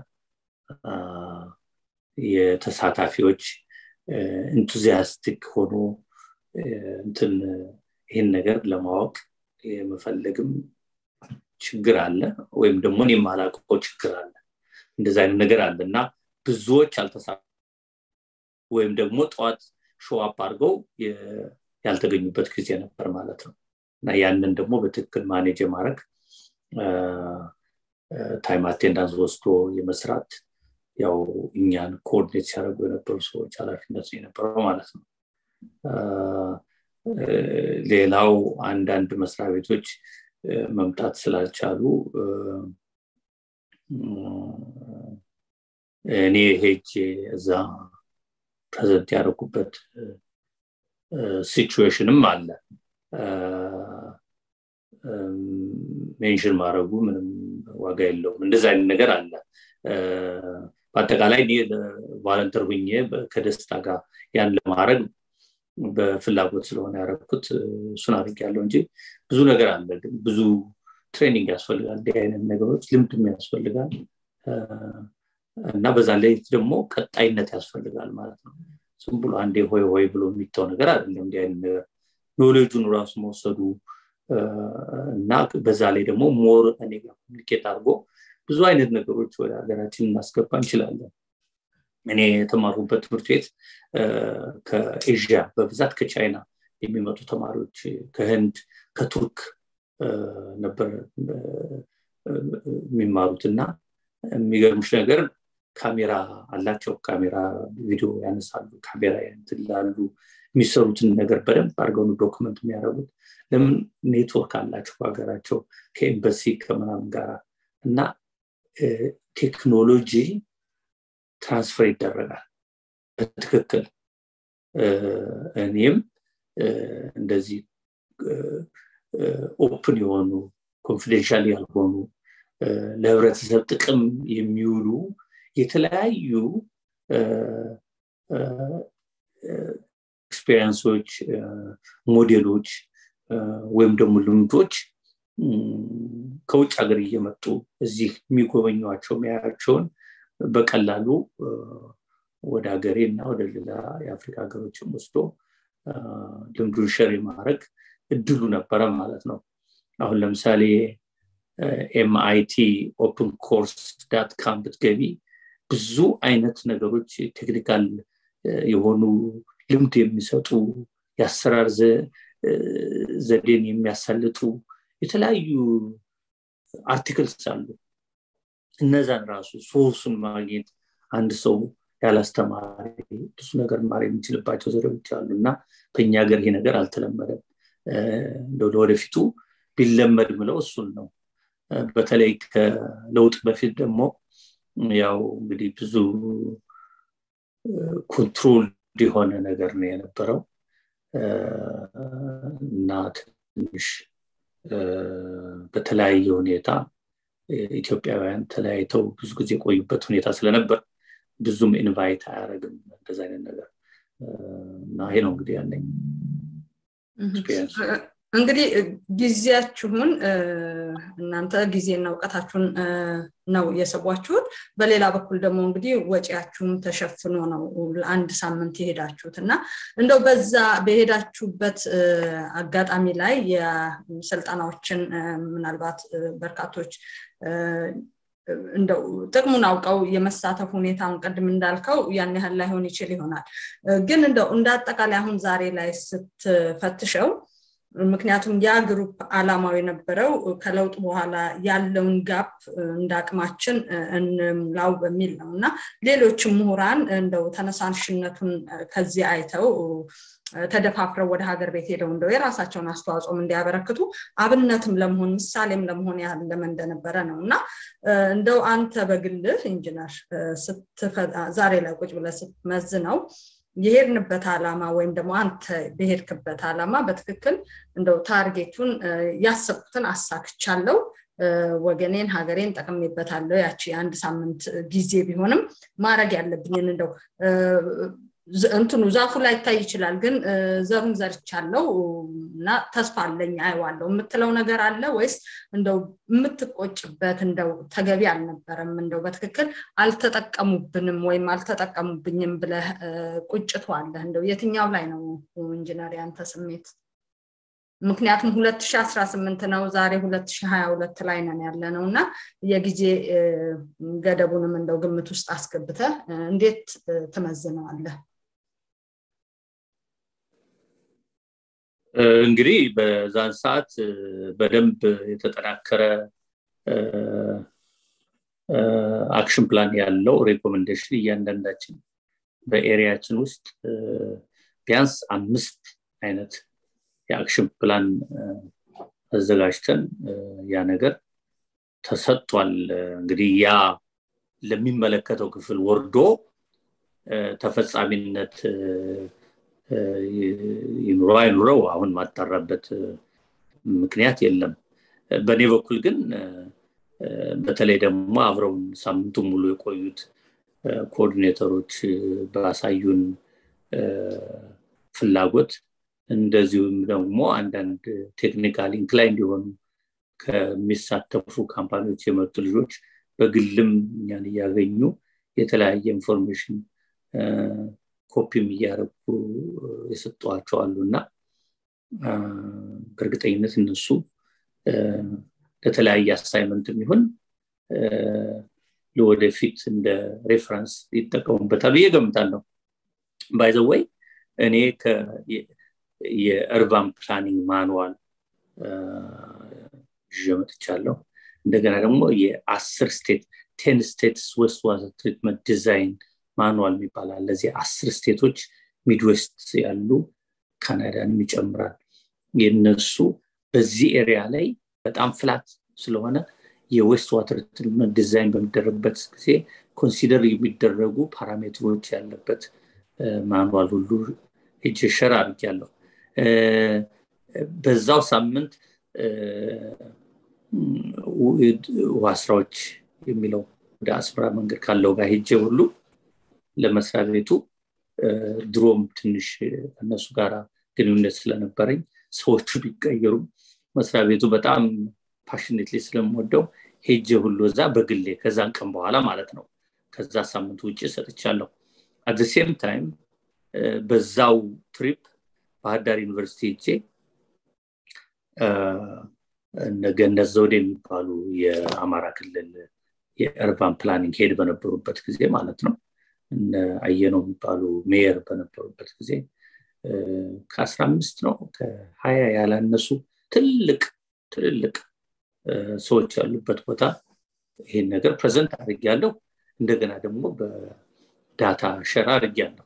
የተሳታፊዎች ኢንቱዚያስቲክ ሆኖ እንትን ይህን ነገር ለማወቅ የመፈለግም ችግር አለ ወይም ደግሞ እኔ የማላውቀው ችግር አለ እንደዚህ አይነት ነገር አለ እና ብዙዎች አልተሳ ወይም ደግሞ ጠዋት ሾዋፕ አድርገው ያልተገኙበት ጊዜ ነበር ማለት ነው እና ያንን ደግሞ በትክክል ማኔጅ የማድረግ ታይም አቴንዳንስ ወስዶ የመስራት ያው እኛን ኮኦርዲኔት ሲያደርጉ የነበሩ ሰዎች ኃላፊነት ነው የነበረው ማለት ነው ሌላው አንዳንድ መስሪያ ቤቶች መምጣት ስላልቻሉ እኔ ሄጄ እዛ ፕሬዘንት ያደረጉበት ሲቹዌሽንም አለ ሜንሽን ማድረጉ ምንም ዋጋ የለውም እንደዚ አይነት ነገር አለ በአጠቃላይ እኔ ቫለንተር ሁኜ ከደስታ ጋር ያን ለማድረግ በፍላጎት ስለሆነ ያደረግኩት እሱን አድርግ ያለው እንጂ ብዙ ነገር አለ ግን ብዙ ትሬኒንግ ያስፈልጋል እንዲህ አይነት ነገሮች ልምድም ያስፈልጋል እና በዛ ላይ ደግሞ ቀጣይነት ያስፈልጋል ማለት ነው ዝም ብሎ አንዴ ሆይ ሆይ ብሎ የሚተው ነገር አይደለም እንዲህ አይነት ነገር ኖሌጁን ራሱ መውሰዱ እና በዛ ላይ ደግሞ ሞር እኔ ጋር ኮሚኒኬት አድርጎ ብዙ አይነት ነገሮች ወደ ሀገራችን እናስገባ እንችላለን እኔ የተማሩበት ትምህርት ቤት ከኤዥያ በብዛት ከቻይና የሚመጡ ተማሪዎች ከህንድ ከቱርክ ነበር የሚማሩት እና የሚገርምሽ ነገር ካሜራ አላቸው ካሜራ ቪዲዮ ያነሳሉ ካሜራ ያንትላሉ የሚሰሩትን ነገር በደንብ አድርገው ዶክመንት የሚያደርጉት ለምን ኔትወርክ አላቸው በሀገራቸው ከኤምበሲ ከምናምን ጋር እና ቴክኖሎጂ ትራንስፈር ይደረጋል በትክክል እኔም እንደዚህ ኦፕን የሆኑ ኮንፊደንሻል ያልሆኑ ለህብረተሰብ ጥቅም የሚውሉ የተለያዩ ኤክስፔሪንሶች ሞዴሎች ወይም ደግሞ ልምዶች ከውጭ ሀገር እየመጡ እዚህ የሚጎበኟቸው የሚያያቸውን በቀላሉ ወደ ሀገሬ እና ወደ ሌላ የአፍሪካ ሀገሮችም ወስዶ ልምዱን ሸር የማድረግ እድሉ ነበረ ማለት ነው አሁን ለምሳሌ ኤምአይቲ ኦፕን ኮርስ ዳት ካም ብትገቢ ብዙ አይነት ነገሮች ቴክኒካል የሆኑ ልምድ የሚሰጡ የአሰራር ዘዴን የሚያሳልጡ የተለያዩ አርቲክልስ አሉ እነዛን ራሱ ሶርሱን ማግኘት አንድ ሰው ያላስተማሪ ብዙ ነገር ማር የሚችልባቸው ዘዴዎች አሉ እና በእኛ ሀገር ይሄ ነገር አልተለመደም ለወደፊቱ ቢለመድ ምለው እሱን ነው በተለይ ከለውጥ በፊት ደግሞ ያው እንግዲህ ብዙ ኮንትሮል የሆነ ነገር ነው የነበረው እና ትንሽ በተለያየ ሁኔታ ኢትዮጵያውያን ተለያይተው ብዙ ጊዜ የቆዩበት ሁኔታ ስለነበር ብዙም ኢንቫይት አያደረግም እንደዚ አይነት ነገር እና ይሄ ነው እንግዲህ ያለኝ እንግዲህ ጊዜያችሁን እናንተ ጊዜና እውቀታችሁን ነው የሰቧችሁት በሌላ በኩል ደግሞ እንግዲህ ወጪያችሁም ተሸፍኖ ነው ለአንድ ሳምንት የሄዳችሁት እና እንደው በዛ በሄዳችሁበት አጋጣሚ ላይ የስልጠናዎችን ምናልባት በርካቶች እንደው ጥቅሙን አውቀው የመሳተፍ ሁኔታውን ቅድም እንዳልከው ያን ያህል ላይሆን ይችል ይሆናል ግን እንደው እንደ አጠቃላይ አሁን ዛሬ ላይ ስትፈትሸው ምክንያቱም ያ ግሩፕ አላማው የነበረው ከለውጥ በኋላ ያለውን ጋፕ እንደ አቅማችን እንምላው በሚል ነው እና ሌሎችም ምሁራን እንደው ተነሳሽነቱን ከዚህ አይተው ተደፋፍረው ወደ ሀገር ቤት ሄደው እንደው የራሳቸውን አስተዋጽኦም እንዲያበረክቱ አብነትም ለመሆን ምሳሌም ለመሆን ያለመ እንደነበረ ነው እና እንደው አንተ በግልህ ኢንጂነር ዛሬ ላይ ቁጭ ብለ ስትመዝነው የሄድንበት ዓላማ ወይም ደግሞ አንተ በሄድክበት ዓላማ በትክክል እንደው ታርጌቱን ያሰብኩትን አሳክቻለው ወገኔን ሀገሬን ጠቅሜበታለሁ ያቺ የአንድ ሳምንት ጊዜ ቢሆንም ማድረግ ያለብኝን እንደው እንትኑ ዛፉ ላይ ይታይ ይችላል ግን ዘሩን ዘርቻለው እና ተስፋ አለኝ አይዋለው የምትለው ነገር አለ ወይስ እንደው የምትቆጭበት እንደው ተገቢ አልነበረም እንደው በትክክል አልተጠቀሙብንም ወይም አልተጠቀሙብኝም ብለህ ቁጭቱ አለህ እንደው የትኛው ላይ ነው ኢንጂነር ያንተ ስሜት ምክንያቱም 2018 ነው ዛሬ 2022 ላይ ነን ያለ ነው እና የጊዜ ገደቡንም እንደው ግምት ውስጥ አስገብተ እንዴት ትመዝነዋለህ እንግዲህ በዛን ሰዓት በደንብ የተጠናከረ አክሽን ፕላን ያለው ሬኮሜንዴሽን እያንዳንዳችን በኤሪያችን ውስጥ ቢያንስ አምስት አይነት የአክሽን ፕላን አዘጋጅተን ያ ነገር ተሰጥቷል እንግዲህ ያ ለሚመለከተው ክፍል ወርዶ ተፈጻሚነት ይኑረው አይኑረው አሁን ማጣራበት ምክንያት የለም በእኔ በኩል ግን በተለይ ደግሞ አብረውን ሳምንቱ ሙሉ የቆዩት ኮኦርዲኔተሮች ባሳዩን ፍላጎት እንደዚሁም ደግሞ አንዳንድ ቴክኒካል ኢንክላይ እንዲሆኑ ከሚሳተፉ ካምፓኒዎች የመጡ ልጆች በግልም እኛን እያገኙ የተለያየ ኢንፎርሜሽን ኮፒም እያደረጉ የሰጠዋቸው አሉ እና በእርግጠኝነት እነሱ ለተለያየ አሳይመንት የሚሆን ለወደፊት እንደ ሬፈረንስ ይጠቀሙበታል ብዬ ገምታለሁ ባይዘወይ እኔ የእርባን ፕላኒንግ ማኑዋል ይዤ መጥቻለሁ እንደገና ደግሞ የአስር ስቴት ቴን ስቴትስ ዌስት ዋተር ትሪትመንት ዲዛይን ማኑዋል የሚባላል ለዚህ አስር ስቴቶች ሚድዌስት ያሉ ካናዳንም ይጨምራል የነሱ በዚህ ኤሪያ ላይ በጣም ፍላት ስለሆነ የዌስት ዋተር ትሪትመንት ዲዛይን በሚደረግበት ጊዜ ኮንሲደር የሚደረጉ ፓራሜትሮች ያለበት ማኑዋል ሁሉ እጅ ሸር አድርጊያለሁ በዛው ሳምንት ውሃ ስራዎች የሚለው ወደ አስመራ መንገድ ካለው ጋር ሄጄ ሁሉ ለመስሪያ ቤቱ ድሮም ትንሽ እነሱ ጋር ግንኙነት ስለነበረኝ ሰዎቹ ቢቀየሩም መስሪያ ቤቱ በጣም ፓሽኔትሊ ስለምወደው ሄጄ ሁሉ እዛ በግሌ ከዛን ቀን በኋላ ማለት ነው ከዛ ሳምንት ውጭ ሰጥቻለሁ አት ሴም ታይም በዛው ትሪፕ ባህርዳር ዩኒቨርሲቲ ሄጄ ገነት ዘውድ የሚባሉ የአማራ ክልል የእርባን ፕላኒንግ ሄድ በነበሩበት ጊዜ ማለት ነው እነ አየነው የሚባሉ ሜየር በነበሩበት ጊዜ ከአስራ አምስት ነው ከሀያ ያላነሱ ትልቅ ትልልቅ ሰዎች ያሉበት ቦታ ይህን ነገር ፕሬዘንት አድርጊያለሁ እንደገና ደግሞ በዳታ ሸራ አድርጊያለሁ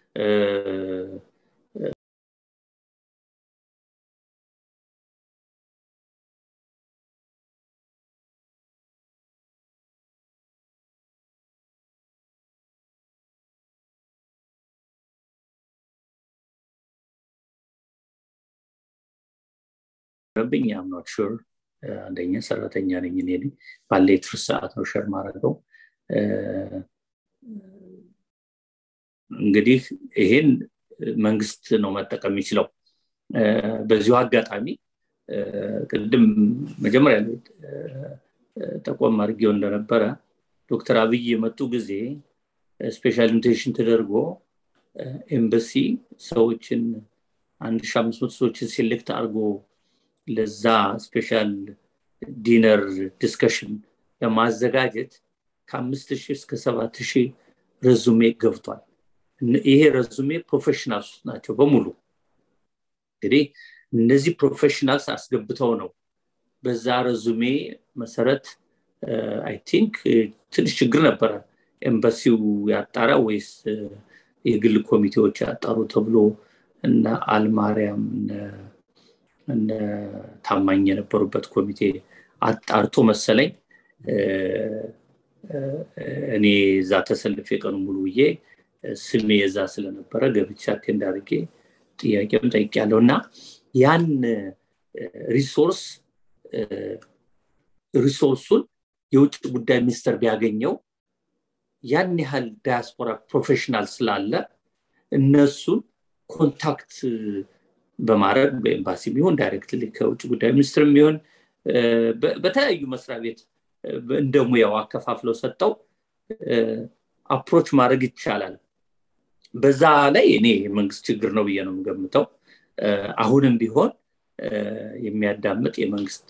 ረብኝ አምኖት ሹር አንደኛ ሰራተኛ ነኝ እኔ ባለ የትርፍ ሰዓት ነው ሸር ማድረገው እንግዲህ ይሄን መንግስት ነው መጠቀም የሚችለው በዚሁ አጋጣሚ ቅድም መጀመሪያ ጠቆም አድርጌው እንደነበረ ዶክተር አብይ የመጡ ጊዜ ስፔሻል ኢንቪቴሽን ተደርጎ ኤምበሲ ሰዎችን አንድ ሺ አምስት መቶ ሰዎችን ሴሌክት አድርጎ ለዛ ስፔሻል ዲነር ዲስከሽን ለማዘጋጀት ከአምስት ሺህ እስከ ሰባት ሺህ ረዙሜ ገብቷል ይሄ ረዙሜ ፕሮፌሽናልስ ናቸው በሙሉ እንግዲህ እነዚህ ፕሮፌሽናልስ አስገብተው ነው በዛ ረዙሜ መሰረት አይ ቲንክ ትንሽ ችግር ነበረ ኤምባሲው ያጣራ ወይስ የግል ኮሚቴዎች ያጣሩ ተብሎ እነ አልማርያም እነ ታማኝ የነበሩበት ኮሚቴ አጣርቶ መሰለኝ እኔ እዛ ተሰልፍ የቀኑ ሙሉ ብዬ ስሜ የዛ ስለነበረ ገብቻ አቴንድ አድርጌ ጥያቄውን ጠይቅ ያለው እና ያን ሪሶርስ ሪሶርሱን የውጭ ጉዳይ ሚኒስተር ቢያገኘው ያን ያህል ዳያስፖራ ፕሮፌሽናል ስላለ እነሱን ኮንታክት በማድረግ በኤምባሲ ቢሆን ዳይሬክትሊ ከውጭ ጉዳይ ሚኒስትር ቢሆን በተለያዩ መስሪያ ቤት እንደ ሙያው አከፋፍለው ሰጠው አፕሮች ማድረግ ይቻላል በዛ ላይ እኔ የመንግስት ችግር ነው ብዬ ነው የምገምተው አሁንም ቢሆን የሚያዳምጥ የመንግስት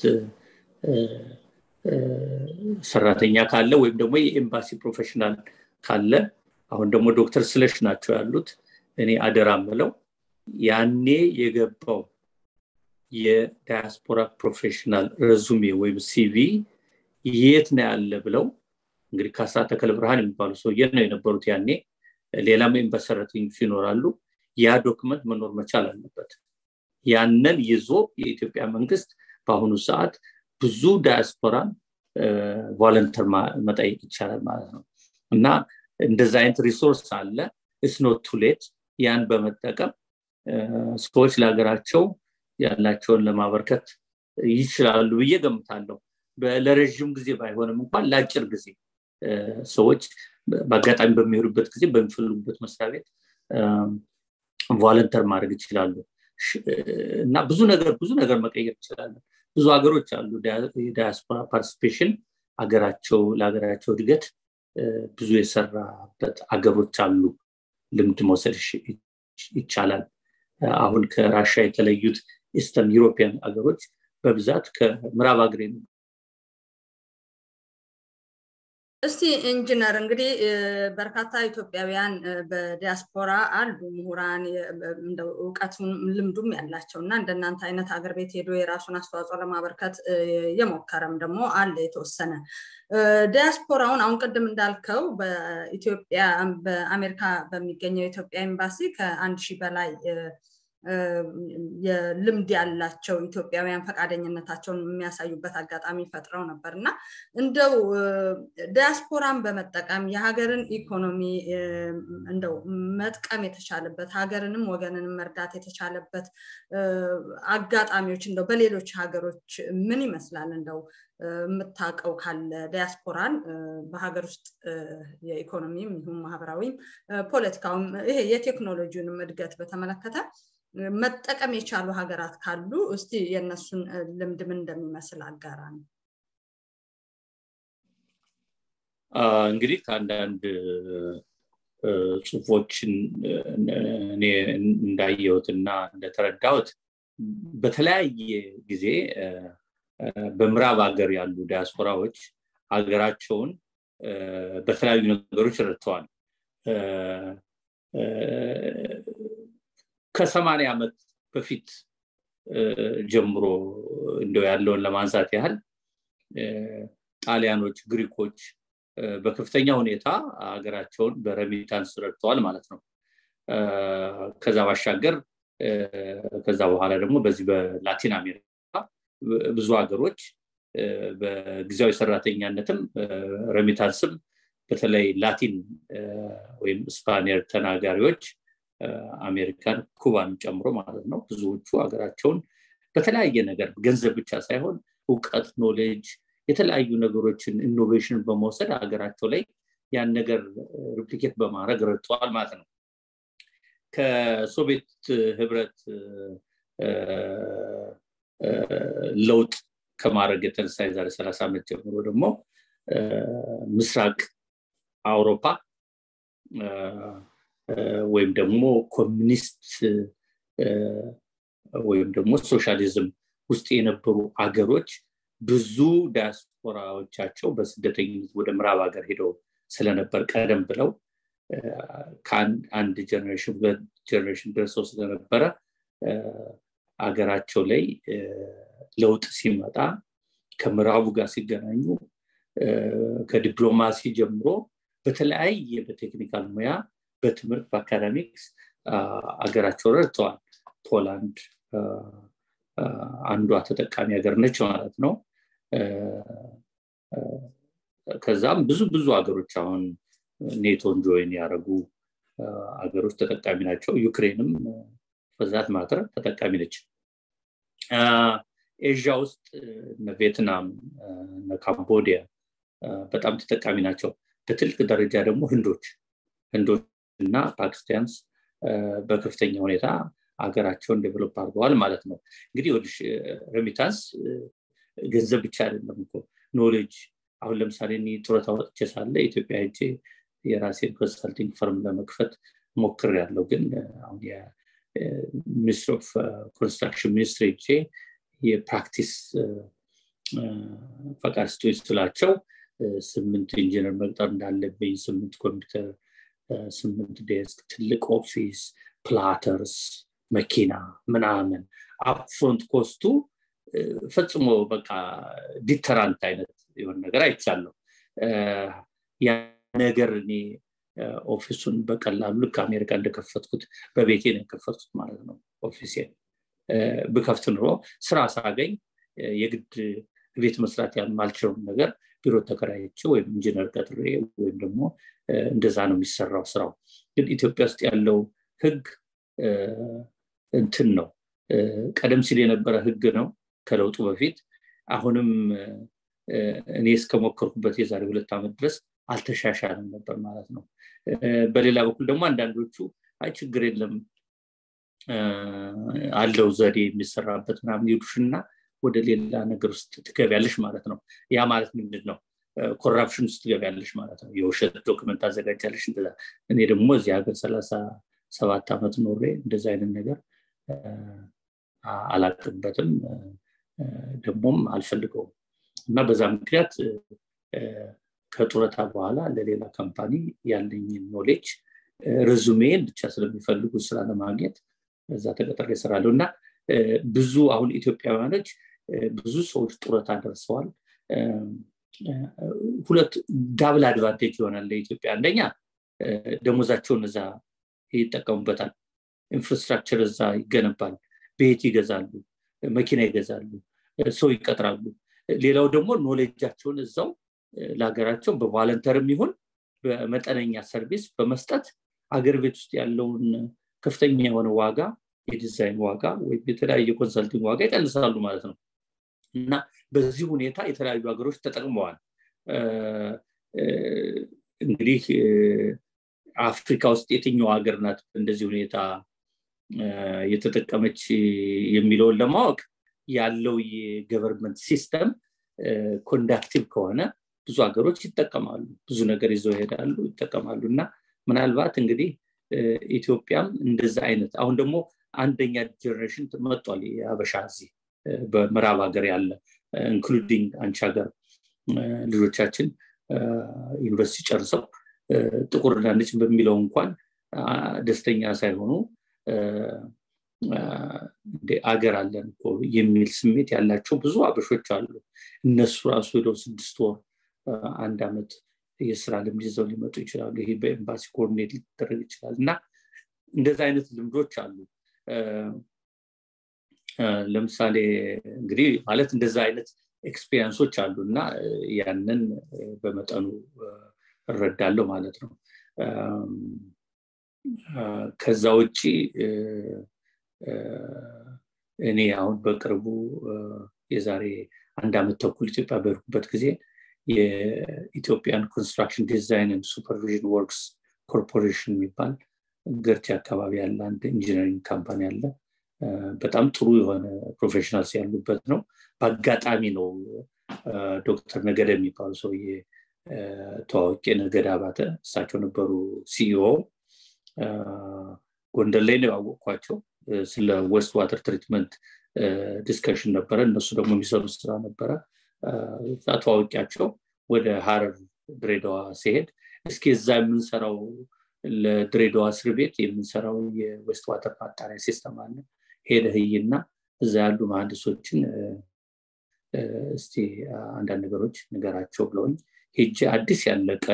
ሰራተኛ ካለ ወይም ደግሞ የኤምባሲ ፕሮፌሽናል ካለ አሁን ደግሞ ዶክተር ስለሽ ናቸው ያሉት እኔ አደራ ምለው ያኔ የገባው የዳያስፖራ ፕሮፌሽናል ረዙሜ ወይም ሲቪ የት ነው ያለ ብለው እንግዲህ ካሳ ተከል ብርሃን የሚባሉ ሰውዬ ነው የነበሩት ያኔ ሌላም ኤምባሲ ሰራተኞች ይኖራሉ ያ ዶክመንት መኖር መቻል አለበት ያንን ይዞ የኢትዮጵያ መንግስት በአሁኑ ሰዓት ብዙ ዳያስፖራን ቮለንተር መጠየቅ ይቻላል ማለት ነው እና እንደዚ አይነት ሪሶርስ አለ እስኖት ቱሌት ያን በመጠቀም ሰዎች ለሀገራቸው ያላቸውን ለማበርከት ይችላሉ ብዬ ገምታለሁ ለረዥም ጊዜ ባይሆንም እንኳን ለአጭር ጊዜ ሰዎች በአጋጣሚ በሚሄዱበት ጊዜ በሚፈልጉበት መስሪያ ቤት ቮለንተር ማድረግ ይችላሉ እና ብዙ ነገር ብዙ ነገር መቀየር ይችላለን ብዙ ሀገሮች አሉ የዳያስፖራ ፓርቲሲፔሽን ሀገራቸው ለሀገራቸው እድገት ብዙ የሰራበት አገሮች አሉ ልምድ መውሰድ ይቻላል አሁን ከራሻ የተለዩት ኢስተርን ዩሮፒያን ሀገሮች በብዛት ከምዕራብ ሀገር እስቲ ኢንጂነር እንግዲህ በርካታ ኢትዮጵያውያን በዲያስፖራ አሉ ምሁራን እውቀቱም ልምዱም ያላቸው እና እንደናንተ አይነት ሀገር ቤት ሄዶ የራሱን አስተዋጽኦ ለማበርከት የሞከረም ደግሞ አለ የተወሰነ ዲያስፖራውን አሁን ቅድም እንዳልከው በኢትዮጵያ በአሜሪካ በሚገኘው የኢትዮጵያ ኤምባሲ ከአንድ ሺህ በላይ የልምድ ያላቸው ኢትዮጵያውያን ፈቃደኝነታቸውን የሚያሳዩበት አጋጣሚ ፈጥረው ነበር እና እንደው ዲያስፖራን በመጠቀም የሀገርን ኢኮኖሚ እንደው መጥቀም የተቻለበት ሀገርንም ወገንንም መርዳት የተቻለበት አጋጣሚዎች እንደው በሌሎች ሀገሮች ምን ይመስላል እንደው የምታውቀው ካለ ዲያስፖራን በሀገር ውስጥ የኢኮኖሚም ይሁን ማህበራዊም ፖለቲካውም ይሄ የቴክኖሎጂውንም እድገት በተመለከተ መጠቀም የቻሉ ሀገራት ካሉ እስቲ የእነሱን ልምድ ምን እንደሚመስል አጋራ ነው እንግዲህ ከአንዳንድ ጽሁፎችን እኔ እንዳየሁትና እንደተረዳሁት በተለያየ ጊዜ በምዕራብ ሀገር ያሉ ዲያስፖራዎች ሀገራቸውን በተለያዩ ነገሮች ረድተዋል ከሰማኒያ ዓመት በፊት ጀምሮ እንደው ያለውን ለማንሳት ያህል ጣሊያኖች ግሪኮች በከፍተኛ ሁኔታ ሀገራቸውን በረሚታንስ ረድተዋል ማለት ነው ከዛ ባሻገር ከዛ በኋላ ደግሞ በዚህ በላቲን አሜሪካ ብዙ ሀገሮች በጊዜያዊ ሰራተኛነትም ረሚታንስም በተለይ ላቲን ወይም ስፓኒር ተናጋሪዎች አሜሪካን ኩባን ጨምሮ ማለት ነው ብዙዎቹ ሀገራቸውን በተለያየ ነገር ገንዘብ ብቻ ሳይሆን እውቀት ኖሌጅ የተለያዩ ነገሮችን ኢኖቬሽን በመውሰድ ሀገራቸው ላይ ያን ነገር ሪፕሊኬት በማድረግ ረድተዋል ማለት ነው ከሶቪየት ህብረት ለውጥ ከማድረግ የተነሳ የዛሬ ሰላሳ ዓመት ጀምሮ ደግሞ ምስራቅ አውሮፓ ወይም ደግሞ ኮሚኒስት ወይም ደግሞ ሶሻሊዝም ውስጥ የነበሩ አገሮች ብዙ ዲያስፖራዎቻቸው በስደተኝነት ወደ ምዕራብ ሀገር ሄደው ስለነበር ቀደም ብለው ከአንድ ጀኔሬሽን ሁለት ጀኔሬሽን ደርሰው ስለነበረ አገራቸው ላይ ለውጥ ሲመጣ ከምዕራቡ ጋር ሲገናኙ ከዲፕሎማሲ ጀምሮ በተለያየ በቴክኒካል ሙያ በትምህርት በአካዳሚክስ አገራቸው ረድተዋል ፖላንድ አንዷ ተጠቃሚ ሀገር ነች ማለት ነው ከዛም ብዙ ብዙ ሀገሮች አሁን ኔቶን ጆይን ያደረጉ ሀገሮች ተጠቃሚ ናቸው ዩክሬንም በዛት ማተር ተጠቃሚ ነች ኤዥያ ውስጥ ቪየትናም ካምቦዲያ በጣም ተጠቃሚ ናቸው በትልቅ ደረጃ ደግሞ ህንዶች ህንዶች እና ፓኪስታንስ በከፍተኛ ሁኔታ ሀገራቸውን ዴቨሎፕ አድርገዋል ማለት ነው እንግዲህ ወልሽ ሬሚታንስ ገንዘብ ብቻ አይደለም እኮ ኖሌጅ አሁን ለምሳሌ እኔ ጡረታ ወጥቼ ሳለ ኢትዮጵያ ሄጄ የራሴን ኮንሰልቲንግ ፈርም ለመክፈት ሞክር ያለው ግን አሁን ሚኒስትር ኦፍ ኮንስትራክሽን ሚኒስትር ሄጄ የፕራክቲስ ፈቃድ ስቶች ስላቸው ስምንት ኢንጂነር መቅጠር እንዳለብኝ ስምንት ኮምፒውተር ስምንት ዴስክ ትልቅ ኦፊስ ፕላተርስ መኪና ምናምን አፕፍሮንት ኮስቱ ፈጽሞ በቃ ዲተራንት አይነት የሆነ ነገር አይቻለሁ ያ ነገር እኔ ኦፊሱን በቀላሉ ልክ አሜሪካ እንደከፈትኩት በቤቴ ነው የከፈትኩት ማለት ነው ኦፊሴን ብከፍት ኑሮ ስራ ሳገኝ የግድ ቤት መስራት ያልማልችለውን ነገር ቢሮ ተከራይቼ ወይም ኢንጂነር ቀጥሬ ወይም ደግሞ እንደዛ ነው የሚሰራው ስራው ግን ኢትዮጵያ ውስጥ ያለው ህግ እንትን ነው ቀደም ሲል የነበረ ህግ ነው ከለውጡ በፊት አሁንም እኔ እስከሞከርኩበት የዛሬ ሁለት ዓመት ድረስ አልተሻሻልም ነበር ማለት ነው በሌላ በኩል ደግሞ አንዳንዶቹ አይ ችግር የለም አለው ዘዴ የሚሰራበት ምናምን ይሉሽና ወደ ሌላ ነገር ውስጥ ትገቢያለሽ ማለት ነው ያ ማለት ምንድን ነው ኮራፕሽን ውስጥ ትገቢያለሽ ማለት ነው የውሸት ዶክመንት አዘጋጃለሽ እንደዛ እኔ ደግሞ እዚህ ሀገር ሰላሳ ሰባት ዓመት ኖሬ እንደዚ አይነት ነገር አላቅበትም ደግሞም አልፈልገውም እና በዛ ምክንያት ከጡረታ በኋላ ለሌላ ካምፓኒ ያለኝን ኖሌጅ ርዙሜን ብቻ ስለሚፈልጉ ስራ ለማግኘት እዛ ተቀጠር ይሰራለሁ እና ብዙ አሁን ኢትዮጵያውያኖች ብዙ ሰዎች ጡረታ ደርሰዋል ሁለት ዳብል አድቫንቴጅ ይሆናል ለኢትዮጵያ አንደኛ ደሞዛቸውን እዛ ይጠቀሙበታል ኢንፍራስትራክቸር እዛ ይገነባል ቤት ይገዛሉ መኪና ይገዛሉ ሰው ይቀጥራሉ ሌላው ደግሞ ኖሌጃቸውን እዛው ለሀገራቸው በቫለንተርም ይሁን በመጠነኛ ሰርቪስ በመስጠት አገር ቤት ውስጥ ያለውን ከፍተኛ የሆነ ዋጋ የዲዛይን ዋጋ ወይም የተለያየ ኮንሰልቲንግ ዋጋ ይቀንሳሉ ማለት ነው እና በዚህ ሁኔታ የተለያዩ ሀገሮች ተጠቅመዋል እንግዲህ አፍሪካ ውስጥ የትኛው ሀገር ናት እንደዚህ ሁኔታ የተጠቀመች የሚለውን ለማወቅ ያለው የገቨርንመንት ሲስተም ኮንዳክቲቭ ከሆነ ብዙ ሀገሮች ይጠቀማሉ ብዙ ነገር ይዘው ይሄዳሉ ይጠቀማሉ እና ምናልባት እንግዲህ ኢትዮጵያም እንደዛ አይነት አሁን ደግሞ አንደኛ ጀኔሬሽን መጧል የሀበሻ እዚህ በምዕራብ ሀገር ያለ ኢንክሉዲንግ አንቺ ሀገር ልጆቻችን ዩኒቨርሲቲ ጨርሰው ጥቁርና ነጭ በሚለው እንኳን ደስተኛ ሳይሆኑ አገር አለን እኮ የሚል ስሜት ያላቸው ብዙ አበሾች አሉ እነሱ ራሱ ሄደው ስድስት ወር አንድ አመት የስራ ልምድ ይዘው ሊመጡ ይችላሉ ይሄ በኤምባሲ ኮርዲኔት ሊደረግ ይችላል እና እንደዚ አይነት ልምዶች አሉ ለምሳሌ እንግዲህ ማለት እንደዛ አይነት ኤክስፔሪንሶች አሉ እና ያንን በመጠኑ እረዳለሁ ማለት ነው ከዛ ውጭ እኔ አሁን በቅርቡ የዛሬ አንድ አመት ተኩል ኢትዮጵያ በሄድኩበት ጊዜ የኢትዮጵያን ኮንስትራክሽን ዲዛይን ሱፐርቪዥን ወርክስ ኮርፖሬሽን የሚባል ገርቺ አካባቢ ያለ አንድ ኢንጂነሪንግ ካምፓኒ አለ በጣም ጥሩ የሆነ ፕሮፌሽናልስ ያሉበት ነው በአጋጣሚ ነው ዶክተር ነገደ የሚባሉ ሰውዬ ተዋወቂ ነገደ አባተ እሳቸው ነበሩ ሲኢኦ ጎንደር ላይ ነው ያወቅኳቸው ስለ ዌስት ዋተር ትሪትመንት ዲስከሽን ነበረ እነሱ ደግሞ የሚሰሩ ስራ ነበረ ተዋወቂያቸው ወደ ሀረር ድሬዳዋ ሲሄድ እስኪ እዛ የምንሰራው ለድሬዳዋ እስር ቤት የምንሰራው የዌስት ዋተር ማጣሪያ ሲስተም አለ ሄደህይና እዛ ያሉ መሀንዲሶችን እስቲ አንዳንድ ነገሮች ንገራቸው ብለውኝ ሄጄ አዲስ ያለቀ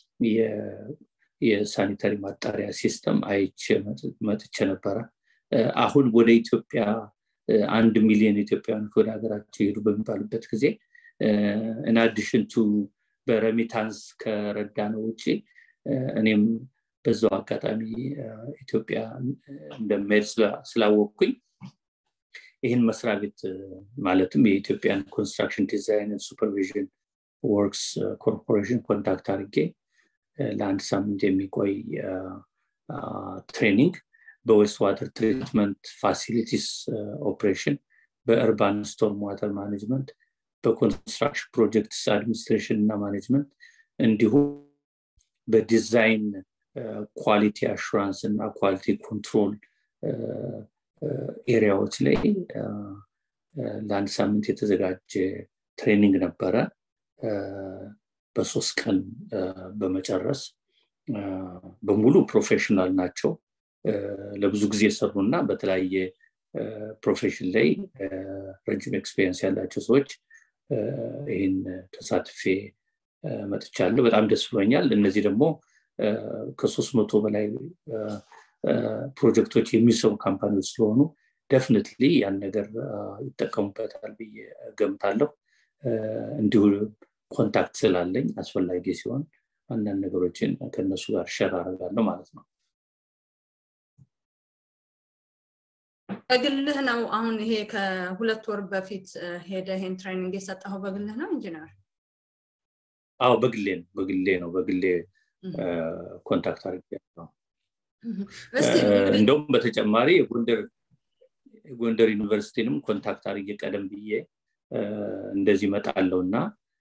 የሳኒታሪ ማጣሪያ ሲስተም አይቼ መጥቼ ነበረ አሁን ወደ ኢትዮጵያ አንድ ሚሊዮን ኢትዮጵያውያኖች ወደ ሀገራቸው ይሄዱ በሚባሉበት ጊዜ ኢንአዲሽን ቱ በረሚታንስ ከረዳ ነው ውጭ እኔም በዛው አጋጣሚ ኢትዮጵያ እንደሚሄድ ስላወቅኩኝ ይህን መስሪያ ቤት ማለትም የኢትዮጵያን ኮንስትራክሽን ዲዛይን ሱፐርቪዥን ወርክስ ኮርፖሬሽን ኮንታክት አድርጌ ለአንድ ሳምንት የሚቆይ ትሬኒንግ በዌስት ዋተር ትሪትመንት ፋሲሊቲስ ኦፕሬሽን በእርባን ስቶርም ዋተር ማኔጅመንት በኮንስትራክሽን ፕሮጀክትስ አድሚኒስትሬሽን እና ማኔጅመንት እንዲሁም በዲዛይን ኳሊቲ አሹራንስ እና ኳሊቲ ኮንትሮል ኤሪያዎች ላይ ለአንድ ሳምንት የተዘጋጀ ትሬኒንግ ነበረ በሶስት ቀን በመጨረስ በሙሉ ፕሮፌሽናል ናቸው ለብዙ ጊዜ የሰሩ እና በተለያየ ፕሮፌሽን ላይ ረጅም ኤክስፔሪንስ ያላቸው ሰዎች ይህን ተሳትፌ መጥቻለሁ በጣም ደስ ብሎኛል እነዚህ ደግሞ ከሶስት መቶ በላይ ፕሮጀክቶች የሚሰሩ ካምፓኒዎች ስለሆኑ ደፍንትሊ ያን ነገር ይጠቀሙበታል ብዬ ገምታለሁ እንዲሁ ኮንታክት ስላለኝ አስፈላጊ ሲሆን አንዳንድ ነገሮችን ከነሱ ጋር ሸር አደርጋለሁ ማለት ነው በግልህ ነው አሁን ይሄ ከሁለት ወር በፊት ሄደ ይሄን ትሬኒንግ የሰጠኸው በግልህ ነው ኢንጂነር አዎ በግሌ ነው በግሌ ነው በግሌ ኮንታክት አድርጌ ነው እንደውም በተጨማሪ የጎንደር ጎንደር ዩኒቨርሲቲንም ኮንታክት አድርጌ ቀደም ብዬ እንደዚህ መጣለው እና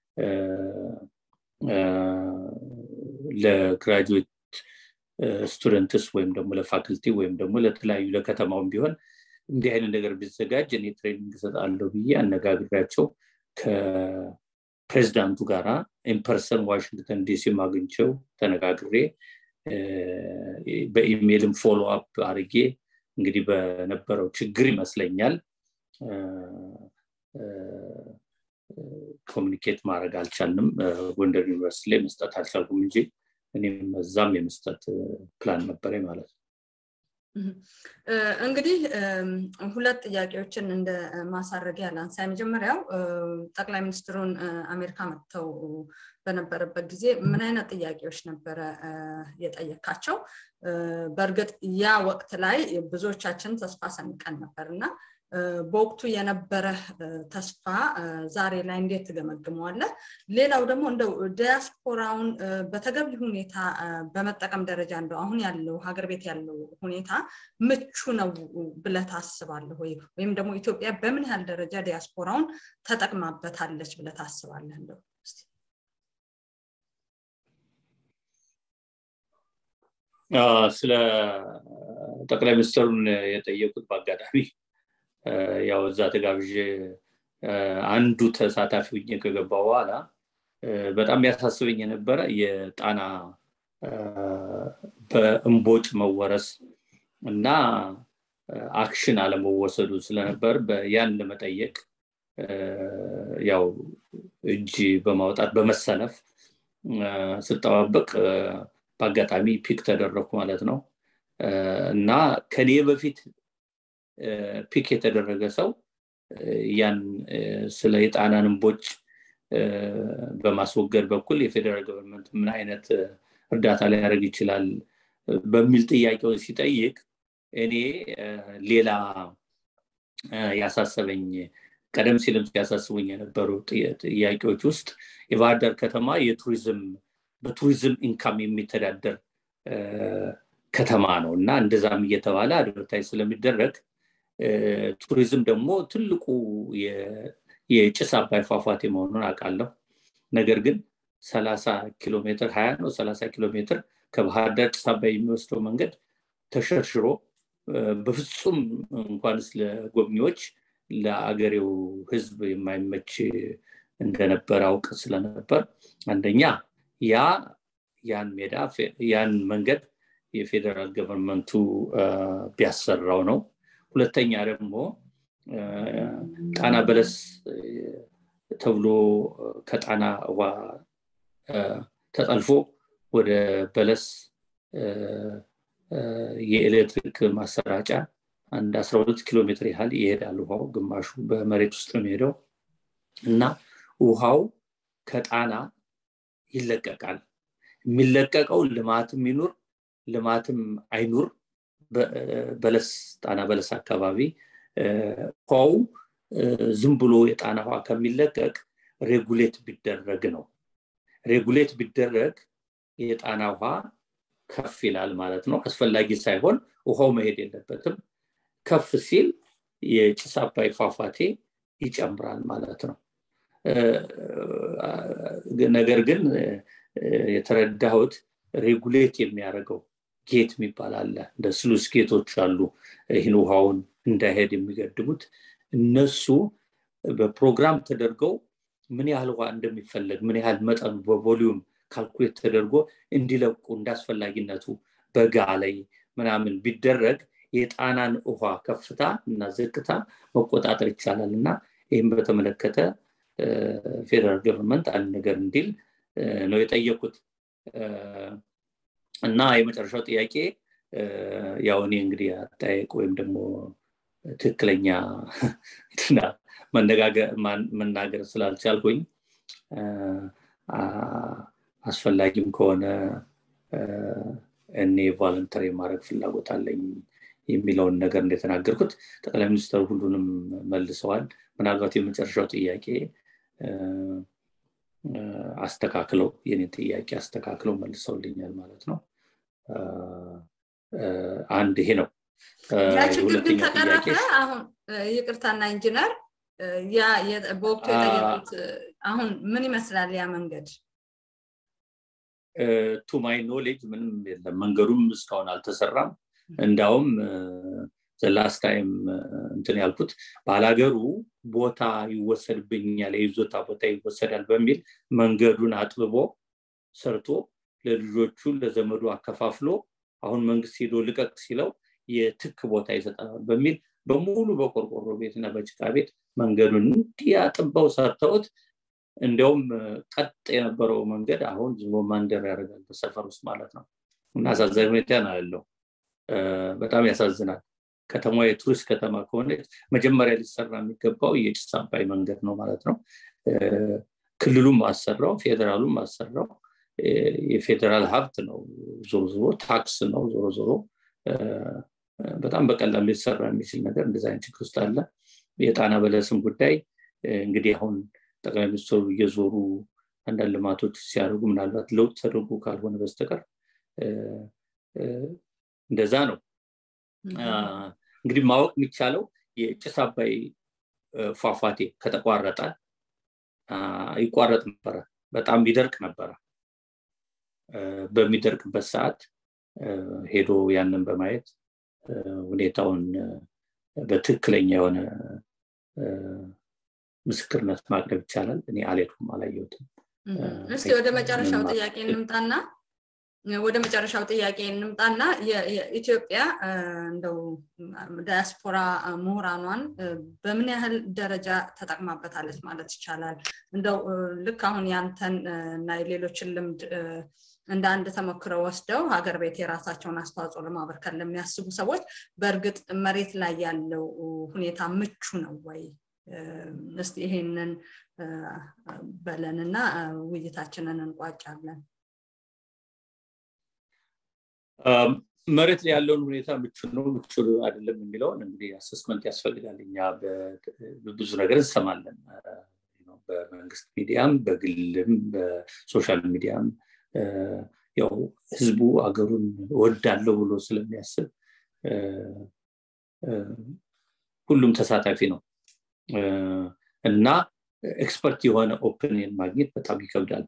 ለግራጁዌት ስቱደንትስ ወይም ደግሞ ለፋክልቲ ወይም ደግሞ ለተለያዩ ለከተማውም ቢሆን እንዲህ አይነት ነገር ቢዘጋጅ እኔ ትሬኒንግ እሰጣለሁ ብዬ አነጋግሪያቸው ከፕሬዚዳንቱ ጋራ ኢንፐርሰን ዋሽንግተን ዲሲ አግኝቸው ተነጋግሬ በኢሜይልም ፎሎ አፕ አድርጌ እንግዲህ በነበረው ችግር ይመስለኛል ኮሚኒኬት ማድረግ አልቻልንም ጎንደር ዩኒቨርሲቲ ላይ መስጠት አልቻልኩም እንጂ እኔም እዛም የመስጠት ፕላን ነበረ ማለት ነው እንግዲህ ሁለት ጥያቄዎችን እንደ ማሳረጊያ ላንሳ የመጀመሪያው ጠቅላይ ሚኒስትሩን አሜሪካ መጥተው በነበረበት ጊዜ ምን አይነት ጥያቄዎች ነበረ የጠየካቸው በእርግጥ ያ ወቅት ላይ ብዙዎቻችን ተስፋ ሰንቀን ነበር እና በወቅቱ የነበረ ተስፋ ዛሬ ላይ እንዴት ትገመግመዋለ ሌላው ደግሞ እንደው ዲያስፖራውን በተገቢ ሁኔታ በመጠቀም ደረጃ እንደው አሁን ያለው ሀገር ቤት ያለው ሁኔታ ምቹ ነው ብለ ታስባለህ ወይ ወይም ደግሞ ኢትዮጵያ በምን ያህል ደረጃ ዲያስፖራውን ተጠቅማበታለች ብለ ታስባለህ እንደው ስለ ጠቅላይ ሚኒስትሩን የጠየቁት በአጋጣሚ ያው እዛ ተጋብዤ አንዱ ተሳታፊ ሁኜ ከገባ በኋላ በጣም ያሳስበኝ የነበረ የጣና በእንቦጭ መወረስ እና አክሽን አለመወሰዱ ስለነበር ያን ለመጠየቅ ያው እጅ በማውጣት በመሰለፍ ስጠባበቅ በአጋጣሚ ፒክ ተደረግኩ ማለት ነው እና ከኔ በፊት ፒክ የተደረገ ሰው ያን ስለ የጣናን እንቦጭ በማስወገድ በኩል የፌዴራል ገቨርንመንት ምን አይነት እርዳታ ሊያደርግ ይችላል በሚል ጥያቄውን ሲጠይቅ እኔ ሌላ ያሳሰበኝ ቀደም ሲልም ሲያሳስቡኝ የነበሩ ጥያቄዎች ውስጥ የባህር ዳር ከተማ የቱሪዝም በቱሪዝም ኢንካም የሚተዳደር ከተማ ነው እና እንደዛም እየተባለ አድቨርታይዝ ስለሚደረግ ቱሪዝም ደግሞ ትልቁ የጭስ አባይ ፏፏቴ መሆኑን አውቃለሁ ነገር ግን ሰላሳ ኪሎ ሜትር ሀያ ነው ሰላሳ ኪሎ ሜትር ከባህር ዳር ጭስ አባይ የሚወስደው መንገድ ተሸርሽሮ በፍጹም እንኳንስ ለጎብኚዎች ለአገሬው ህዝብ የማይመች እንደነበር አውቅ ስለነበር አንደኛ ያ ያን ሜዳ ያን መንገድ የፌዴራል ገቨርንመንቱ ቢያሰራው ነው ሁለተኛ ደግሞ ጣና በለስ ተብሎ ከጣና ውሃ ተጠልፎ ወደ በለስ የኤሌክትሪክ ማሰራጫ አንድ 12 ኪሎ ሜትር ያህል ይሄዳል ውሃው ግማሹ በመሬት ውስጥ የሚሄደው እና ውሃው ከጣና ይለቀቃል የሚለቀቀው ልማትም ይኑር ልማትም አይኑር በለስ ጣና በለስ አካባቢ ውሃው ዝም ብሎ የጣና ውሃ ከሚለቀቅ ሬጉሌት ቢደረግ ነው ሬጉሌት ቢደረግ የጣና ውሃ ከፍ ይላል ማለት ነው አስፈላጊ ሳይሆን ውሃው መሄድ የለበትም ከፍ ሲል የጭስ አባይ ፏፏቴ ይጨምራል ማለት ነው ነገር ግን የተረዳሁት ሬጉሌት የሚያደርገው ጌት የሚባል አለ እንደ ስሉስ ጌቶች አሉ ይህን ውሃውን እንዳይሄድ የሚገድቡት እነሱ በፕሮግራም ተደርገው ምን ያህል ውሃ እንደሚፈለግ ምን ያህል መጠኑ በቮሊዩም ካልኩሌት ተደርጎ እንዲለቁ እንዳስፈላጊነቱ በጋ ላይ ምናምን ቢደረግ የጣናን ውሃ ከፍታ እና ዝቅታ መቆጣጠር ይቻላል እና ይህም በተመለከተ ፌዴራል ገቨርንመንት አንድ ነገር እንዲል ነው የጠየቁት እና የመጨረሻው ጥያቄ ያው እኔ እንግዲህ አጠያየቅ ወይም ደግሞ ትክክለኛ መናገር ስላልቻልኩኝ አስፈላጊም ከሆነ እኔ ቫለንተር የማድረግ ፍላጎት አለኝ የሚለውን ነገር እንደተናገርኩት ጠቅላይ ሚኒስትሩ ሁሉንም መልሰዋል ምናልባት የመጨረሻው ጥያቄ አስተካክለው የኔን ጥያቄ አስተካክለው መልሰውልኛል ማለት ነው አንድ ይሄ ነው ያ ችግር ግን ተቀረፈ አሁን ይቅርታና ኢንጂነር ያ በወቅቱ የጠየቁት አሁን ምን ይመስላል ያ መንገድ ቱ ማይ ኖሌጅ ምንም የለም መንገዱም እስካሁን አልተሰራም እንዳውም ዘላስት ታይም እንትን ያልኩት ባላገሩ ቦታ ይወሰድብኛል የይዞታ ቦታ ይወሰዳል በሚል መንገዱን አጥብቦ ሰርቶ ለልጆቹ ለዘመዱ አከፋፍሎ አሁን መንግስት ሄዶ ልቀቅ ሲለው የትክ ቦታ ይሰጠናል በሚል በሙሉ በቆርቆሮ ቤት እና በጭቃ ቤት መንገዱን እንዲያጥበው ሰርተውት እንዲያውም ቀጥ የነበረው መንገድ አሁን ዝሞ ማንደር ያደርጋል በሰፈር ውስጥ ማለት ነው እና አሳዛኝ ሁኔታ ነው ያለው በጣም ያሳዝናል ከተማ የቱሪስት ከተማ ከሆነች መጀመሪያ ሊሰራ የሚገባው የጭስ አባይ መንገድ ነው ማለት ነው ክልሉም አሰራው ፌዴራሉም አሰራው የፌዴራል ሀብት ነው ዞሮ ዞሮ ታክስ ነው ዞሮ ዞሮ በጣም በቀላሉ ሊሰራ የሚችል ነገር እንደዚ አይነት ችግር ውስጥ አለ የጣና በለስም ጉዳይ እንግዲህ አሁን ጠቅላይ ሚኒስትሩ እየዞሩ አንዳንድ ልማቶች ሲያደርጉ ምናልባት ለውጥ ተደርጎ ካልሆነ በስተቀር እንደዛ ነው እንግዲህ ማወቅ የሚቻለው የጭስ አባይ ፏፏቴ ከተቋረጠ ይቋረጥ ነበረ በጣም ይደርቅ ነበረ በሚደርቅበት ሰዓት ሄዶ ያንን በማየት ሁኔታውን በትክክለኛ የሆነ ምስክርነት ማቅረብ ይቻላል እኔ አልሄድኩም አላየሁትም እስቲ ወደ መጨረሻው ጥያቄ እንምጣና ወደ መጨረሻው ጥያቄ እንምጣና የኢትዮጵያ እንደው ዳያስፖራ ምሁራኗን በምን ያህል ደረጃ ተጠቅማበታለች ማለት ይቻላል እንደው ልክ አሁን ያንተን እና የሌሎችን ልምድ እንደ አንድ ተሞክረው ወስደው ሀገር ቤት የራሳቸውን አስተዋጽኦ ለማበርከት ለሚያስቡ ሰዎች በእርግጥ መሬት ላይ ያለው ሁኔታ ምቹ ነው ወይ እስቲ ይሄንን በለንና ውይይታችንን እንቋጫለን መሬት ላይ ያለውን ሁኔታ ምቹ ነው ምቹ አይደለም የሚለውን እንግዲህ አሰስመንት ያስፈልጋል እኛ ብዙ ነገር እንሰማለን በመንግስት ሚዲያም በግልም በሶሻል ሚዲያም ያው ህዝቡ አገሩን ወዳለው ብሎ ስለሚያስብ ሁሉም ተሳታፊ ነው እና ኤክስፐርት የሆነ ኦፒኒየን ማግኘት በጣም ይከብዳል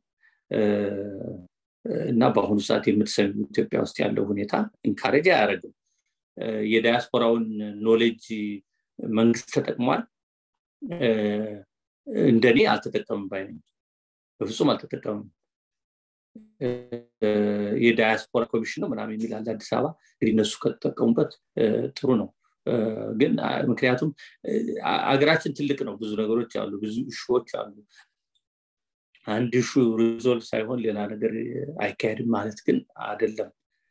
እና በአሁኑ ሰዓት የምትሰሚ ኢትዮጵያ ውስጥ ያለው ሁኔታ ኢንካሬጅ አያደርግም የዳያስፖራውን ኖሌጅ መንግስት ተጠቅሟል እንደኔ አልተጠቀምም ባይነኝ በፍጹም አልተጠቀምም የዳያስፖራ ኮሚሽን ነው ምናምን የሚል አለ አዲስ አበባ እንግዲህ እነሱ ከተጠቀሙበት ጥሩ ነው ግን ምክንያቱም አገራችን ትልቅ ነው ብዙ ነገሮች አሉ ብዙ እሾዎች አሉ አንድ ሹ ሪዞልቭ ሳይሆን ሌላ ነገር አይካሄድም ማለት ግን አደለም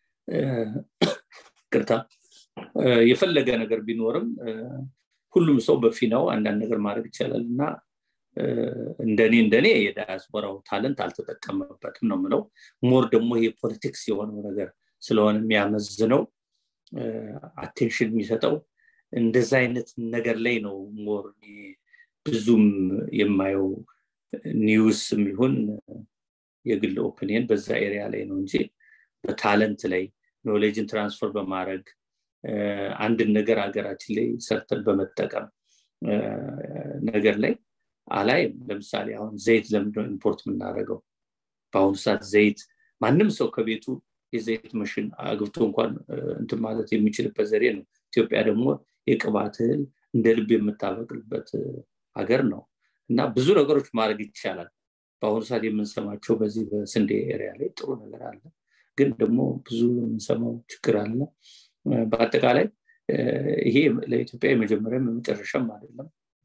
ቅርታ የፈለገ ነገር ቢኖርም ሁሉም ሰው በፊናው አንዳንድ ነገር ማድረግ ይቻላል እና እንደኔ እንደኔ የዳያስፖራው ታለንት አልተጠቀመበትም ነው ምለው ሞር ደግሞ ይሄ ፖለቲክስ የሆነው ነገር ስለሆነ የሚያመዝነው አቴንሽን የሚሰጠው እንደዛ አይነት ነገር ላይ ነው ሞር ብዙም የማየው ኒውስም ይሁን የግል ኦፒኒየን በዛ ኤሪያ ላይ ነው እንጂ በታለንት ላይ ኖሌጅን ትራንስፈር በማድረግ አንድን ነገር ሀገራችን ላይ ሰርተን በመጠቀም ነገር ላይ አላይም ለምሳሌ አሁን ዘይት ለምንድነው ኢምፖርት የምናደርገው በአሁኑ ሰዓት ዘይት ማንም ሰው ከቤቱ የዘይት መሽን አግብቶ እንኳን እንትን ማለት የሚችልበት ዘዴ ነው ኢትዮጵያ ደግሞ የቅባት እህል እንደ ልብ የምታበቅልበት ሀገር ነው እና ብዙ ነገሮች ማድረግ ይቻላል በአሁኑ ሰዓት የምንሰማቸው በዚህ በስንዴ ኤሪያ ላይ ጥሩ ነገር አለ ግን ደግሞ ብዙ የምንሰማው ችግር አለ በአጠቃላይ ይሄ ለኢትዮጵያ የመጀመሪያም የመጨረሻም አይደለም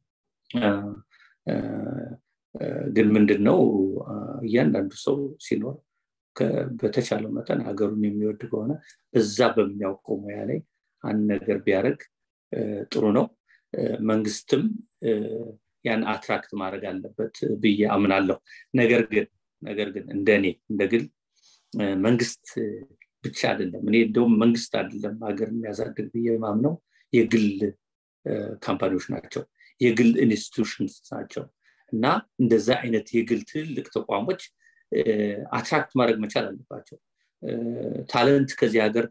ግን ምንድን ነው እያንዳንዱ ሰው ሲኖር በተቻለው መጠን ሀገሩን የሚወድ ከሆነ እዛ በሚያውቀው ሙያ ላይ አንድ ነገር ቢያደርግ ጥሩ ነው መንግስትም ያን አትራክት ማድረግ አለበት ብዬ አምናለሁ ነገር ግን ነገር ግን እንደ እኔ እንደ ግል መንግስት ብቻ አይደለም እኔ እንደውም መንግስት አይደለም ሀገር የሚያሳድግ ብዬ ማምነው የግል ካምፓኒዎች ናቸው የግል ኢንስቲቱሽንስ ናቸው እና እንደዛ አይነት የግል ትልልቅ ተቋሞች አትራክት ማድረግ መቻል አለባቸው ታለንት ከዚህ ሀገር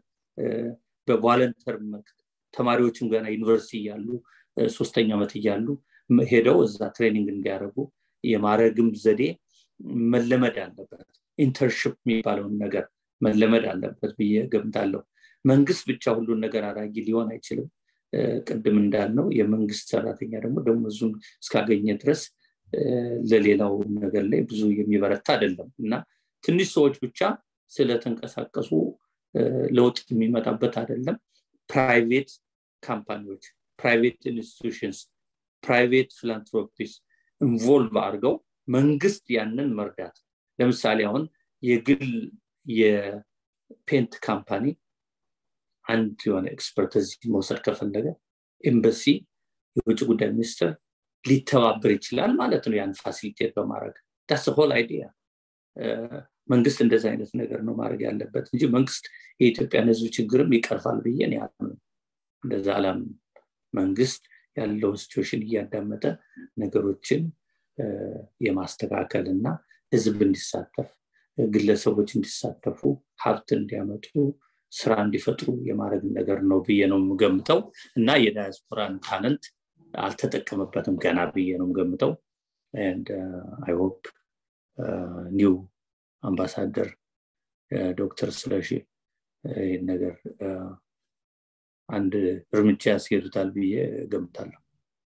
በቫለንተር ተማሪዎችም ገና ዩኒቨርሲቲ እያሉ ሶስተኛ ዓመት እያሉ ሄደው እዛ ትሬኒንግ እንዲያደርጉ የማድረግም ዘዴ መለመድ አለበት ኢንተርሽፕ የሚባለውን ነገር መለመድ አለበት ብዬ ገምታለሁ መንግስት ብቻ ሁሉን ነገር አዳጊ ሊሆን አይችልም ቅድም እንዳልነው የመንግስት ሰራተኛ ደግሞ ደሞዙን እስካገኘ ድረስ ለሌላው ነገር ላይ ብዙ የሚበረታ አይደለም እና ትንሽ ሰዎች ብቻ ስለተንቀሳቀሱ ለውጥ የሚመጣበት አይደለም ፕራይቬት ካምፓኒዎች ፕራይቬት ኢንስቲቱሽንስ ፕራይቬት ፊላንትሮፒስ ኢንቮልቭ አድርገው መንግስት ያንን መርዳት ለምሳሌ አሁን የግል የፔንት ካምፓኒ አንድ የሆነ ኤክስፐርት እዚህ መውሰድ ከፈለገ ኤምበሲ የውጭ ጉዳይ ሚኒስትር ሊተባበር ይችላል ማለት ነው ያን ፋሲሊቴት በማድረግ ዳስ ሆል አይዲያ መንግስት እንደዚህ አይነት ነገር ነው ማድረግ ያለበት እንጂ መንግስት የኢትዮጵያን ህዝብ ችግርም ይቀርፋል ብዬ ያምን እንደዛ አላም መንግስት ያለውን ሲቹዌሽን እያዳመጠ ነገሮችን የማስተካከል እና ህዝብ እንዲሳተፍ ግለሰቦች እንዲሳተፉ ሀብት እንዲያመጡ ስራ እንዲፈጥሩ የማድረግ ነገር ነው ብዬ ነው የምገምተው እና የዳያስፖራን ታለንት አልተጠቀመበትም ገና ብዬ ነው የምገምተው አይ ሆፕ ኒው አምባሳደር ዶክተር ስለሺ ይህን ነገር አንድ እርምጃ ያስሄዱታል ብዬ ገምታለሁ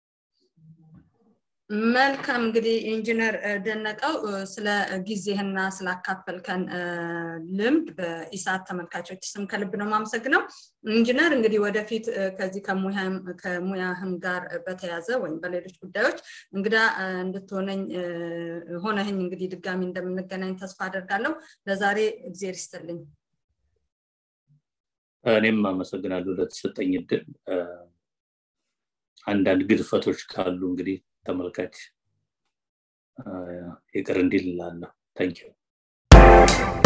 መልካም እንግዲህ ኢንጂነር ደነቀው ስለ ጊዜህና ስላካፈልከን ልምድ በኢሳት ተመልካቾች ስም ከልብ ነው ማመሰግነው ኢንጂነር እንግዲህ ወደፊት ከዚህ ከሙያህም ጋር በተያዘ ወይም በሌሎች ጉዳዮች እንግዳ እንድትሆነኝ ሆነህኝ እንግዲህ ድጋሚ እንደምንገናኝ ተስፋ አደርጋለሁ ለዛሬ እግዜር ይስጥልኝ እኔም አመሰግናለሁ ለተሰጠኝ እድል አንዳንድ ግድፈቶች ካሉ እንግዲህ ተመልካች ይቅር እንዲል ላለሁ ታንኪዩ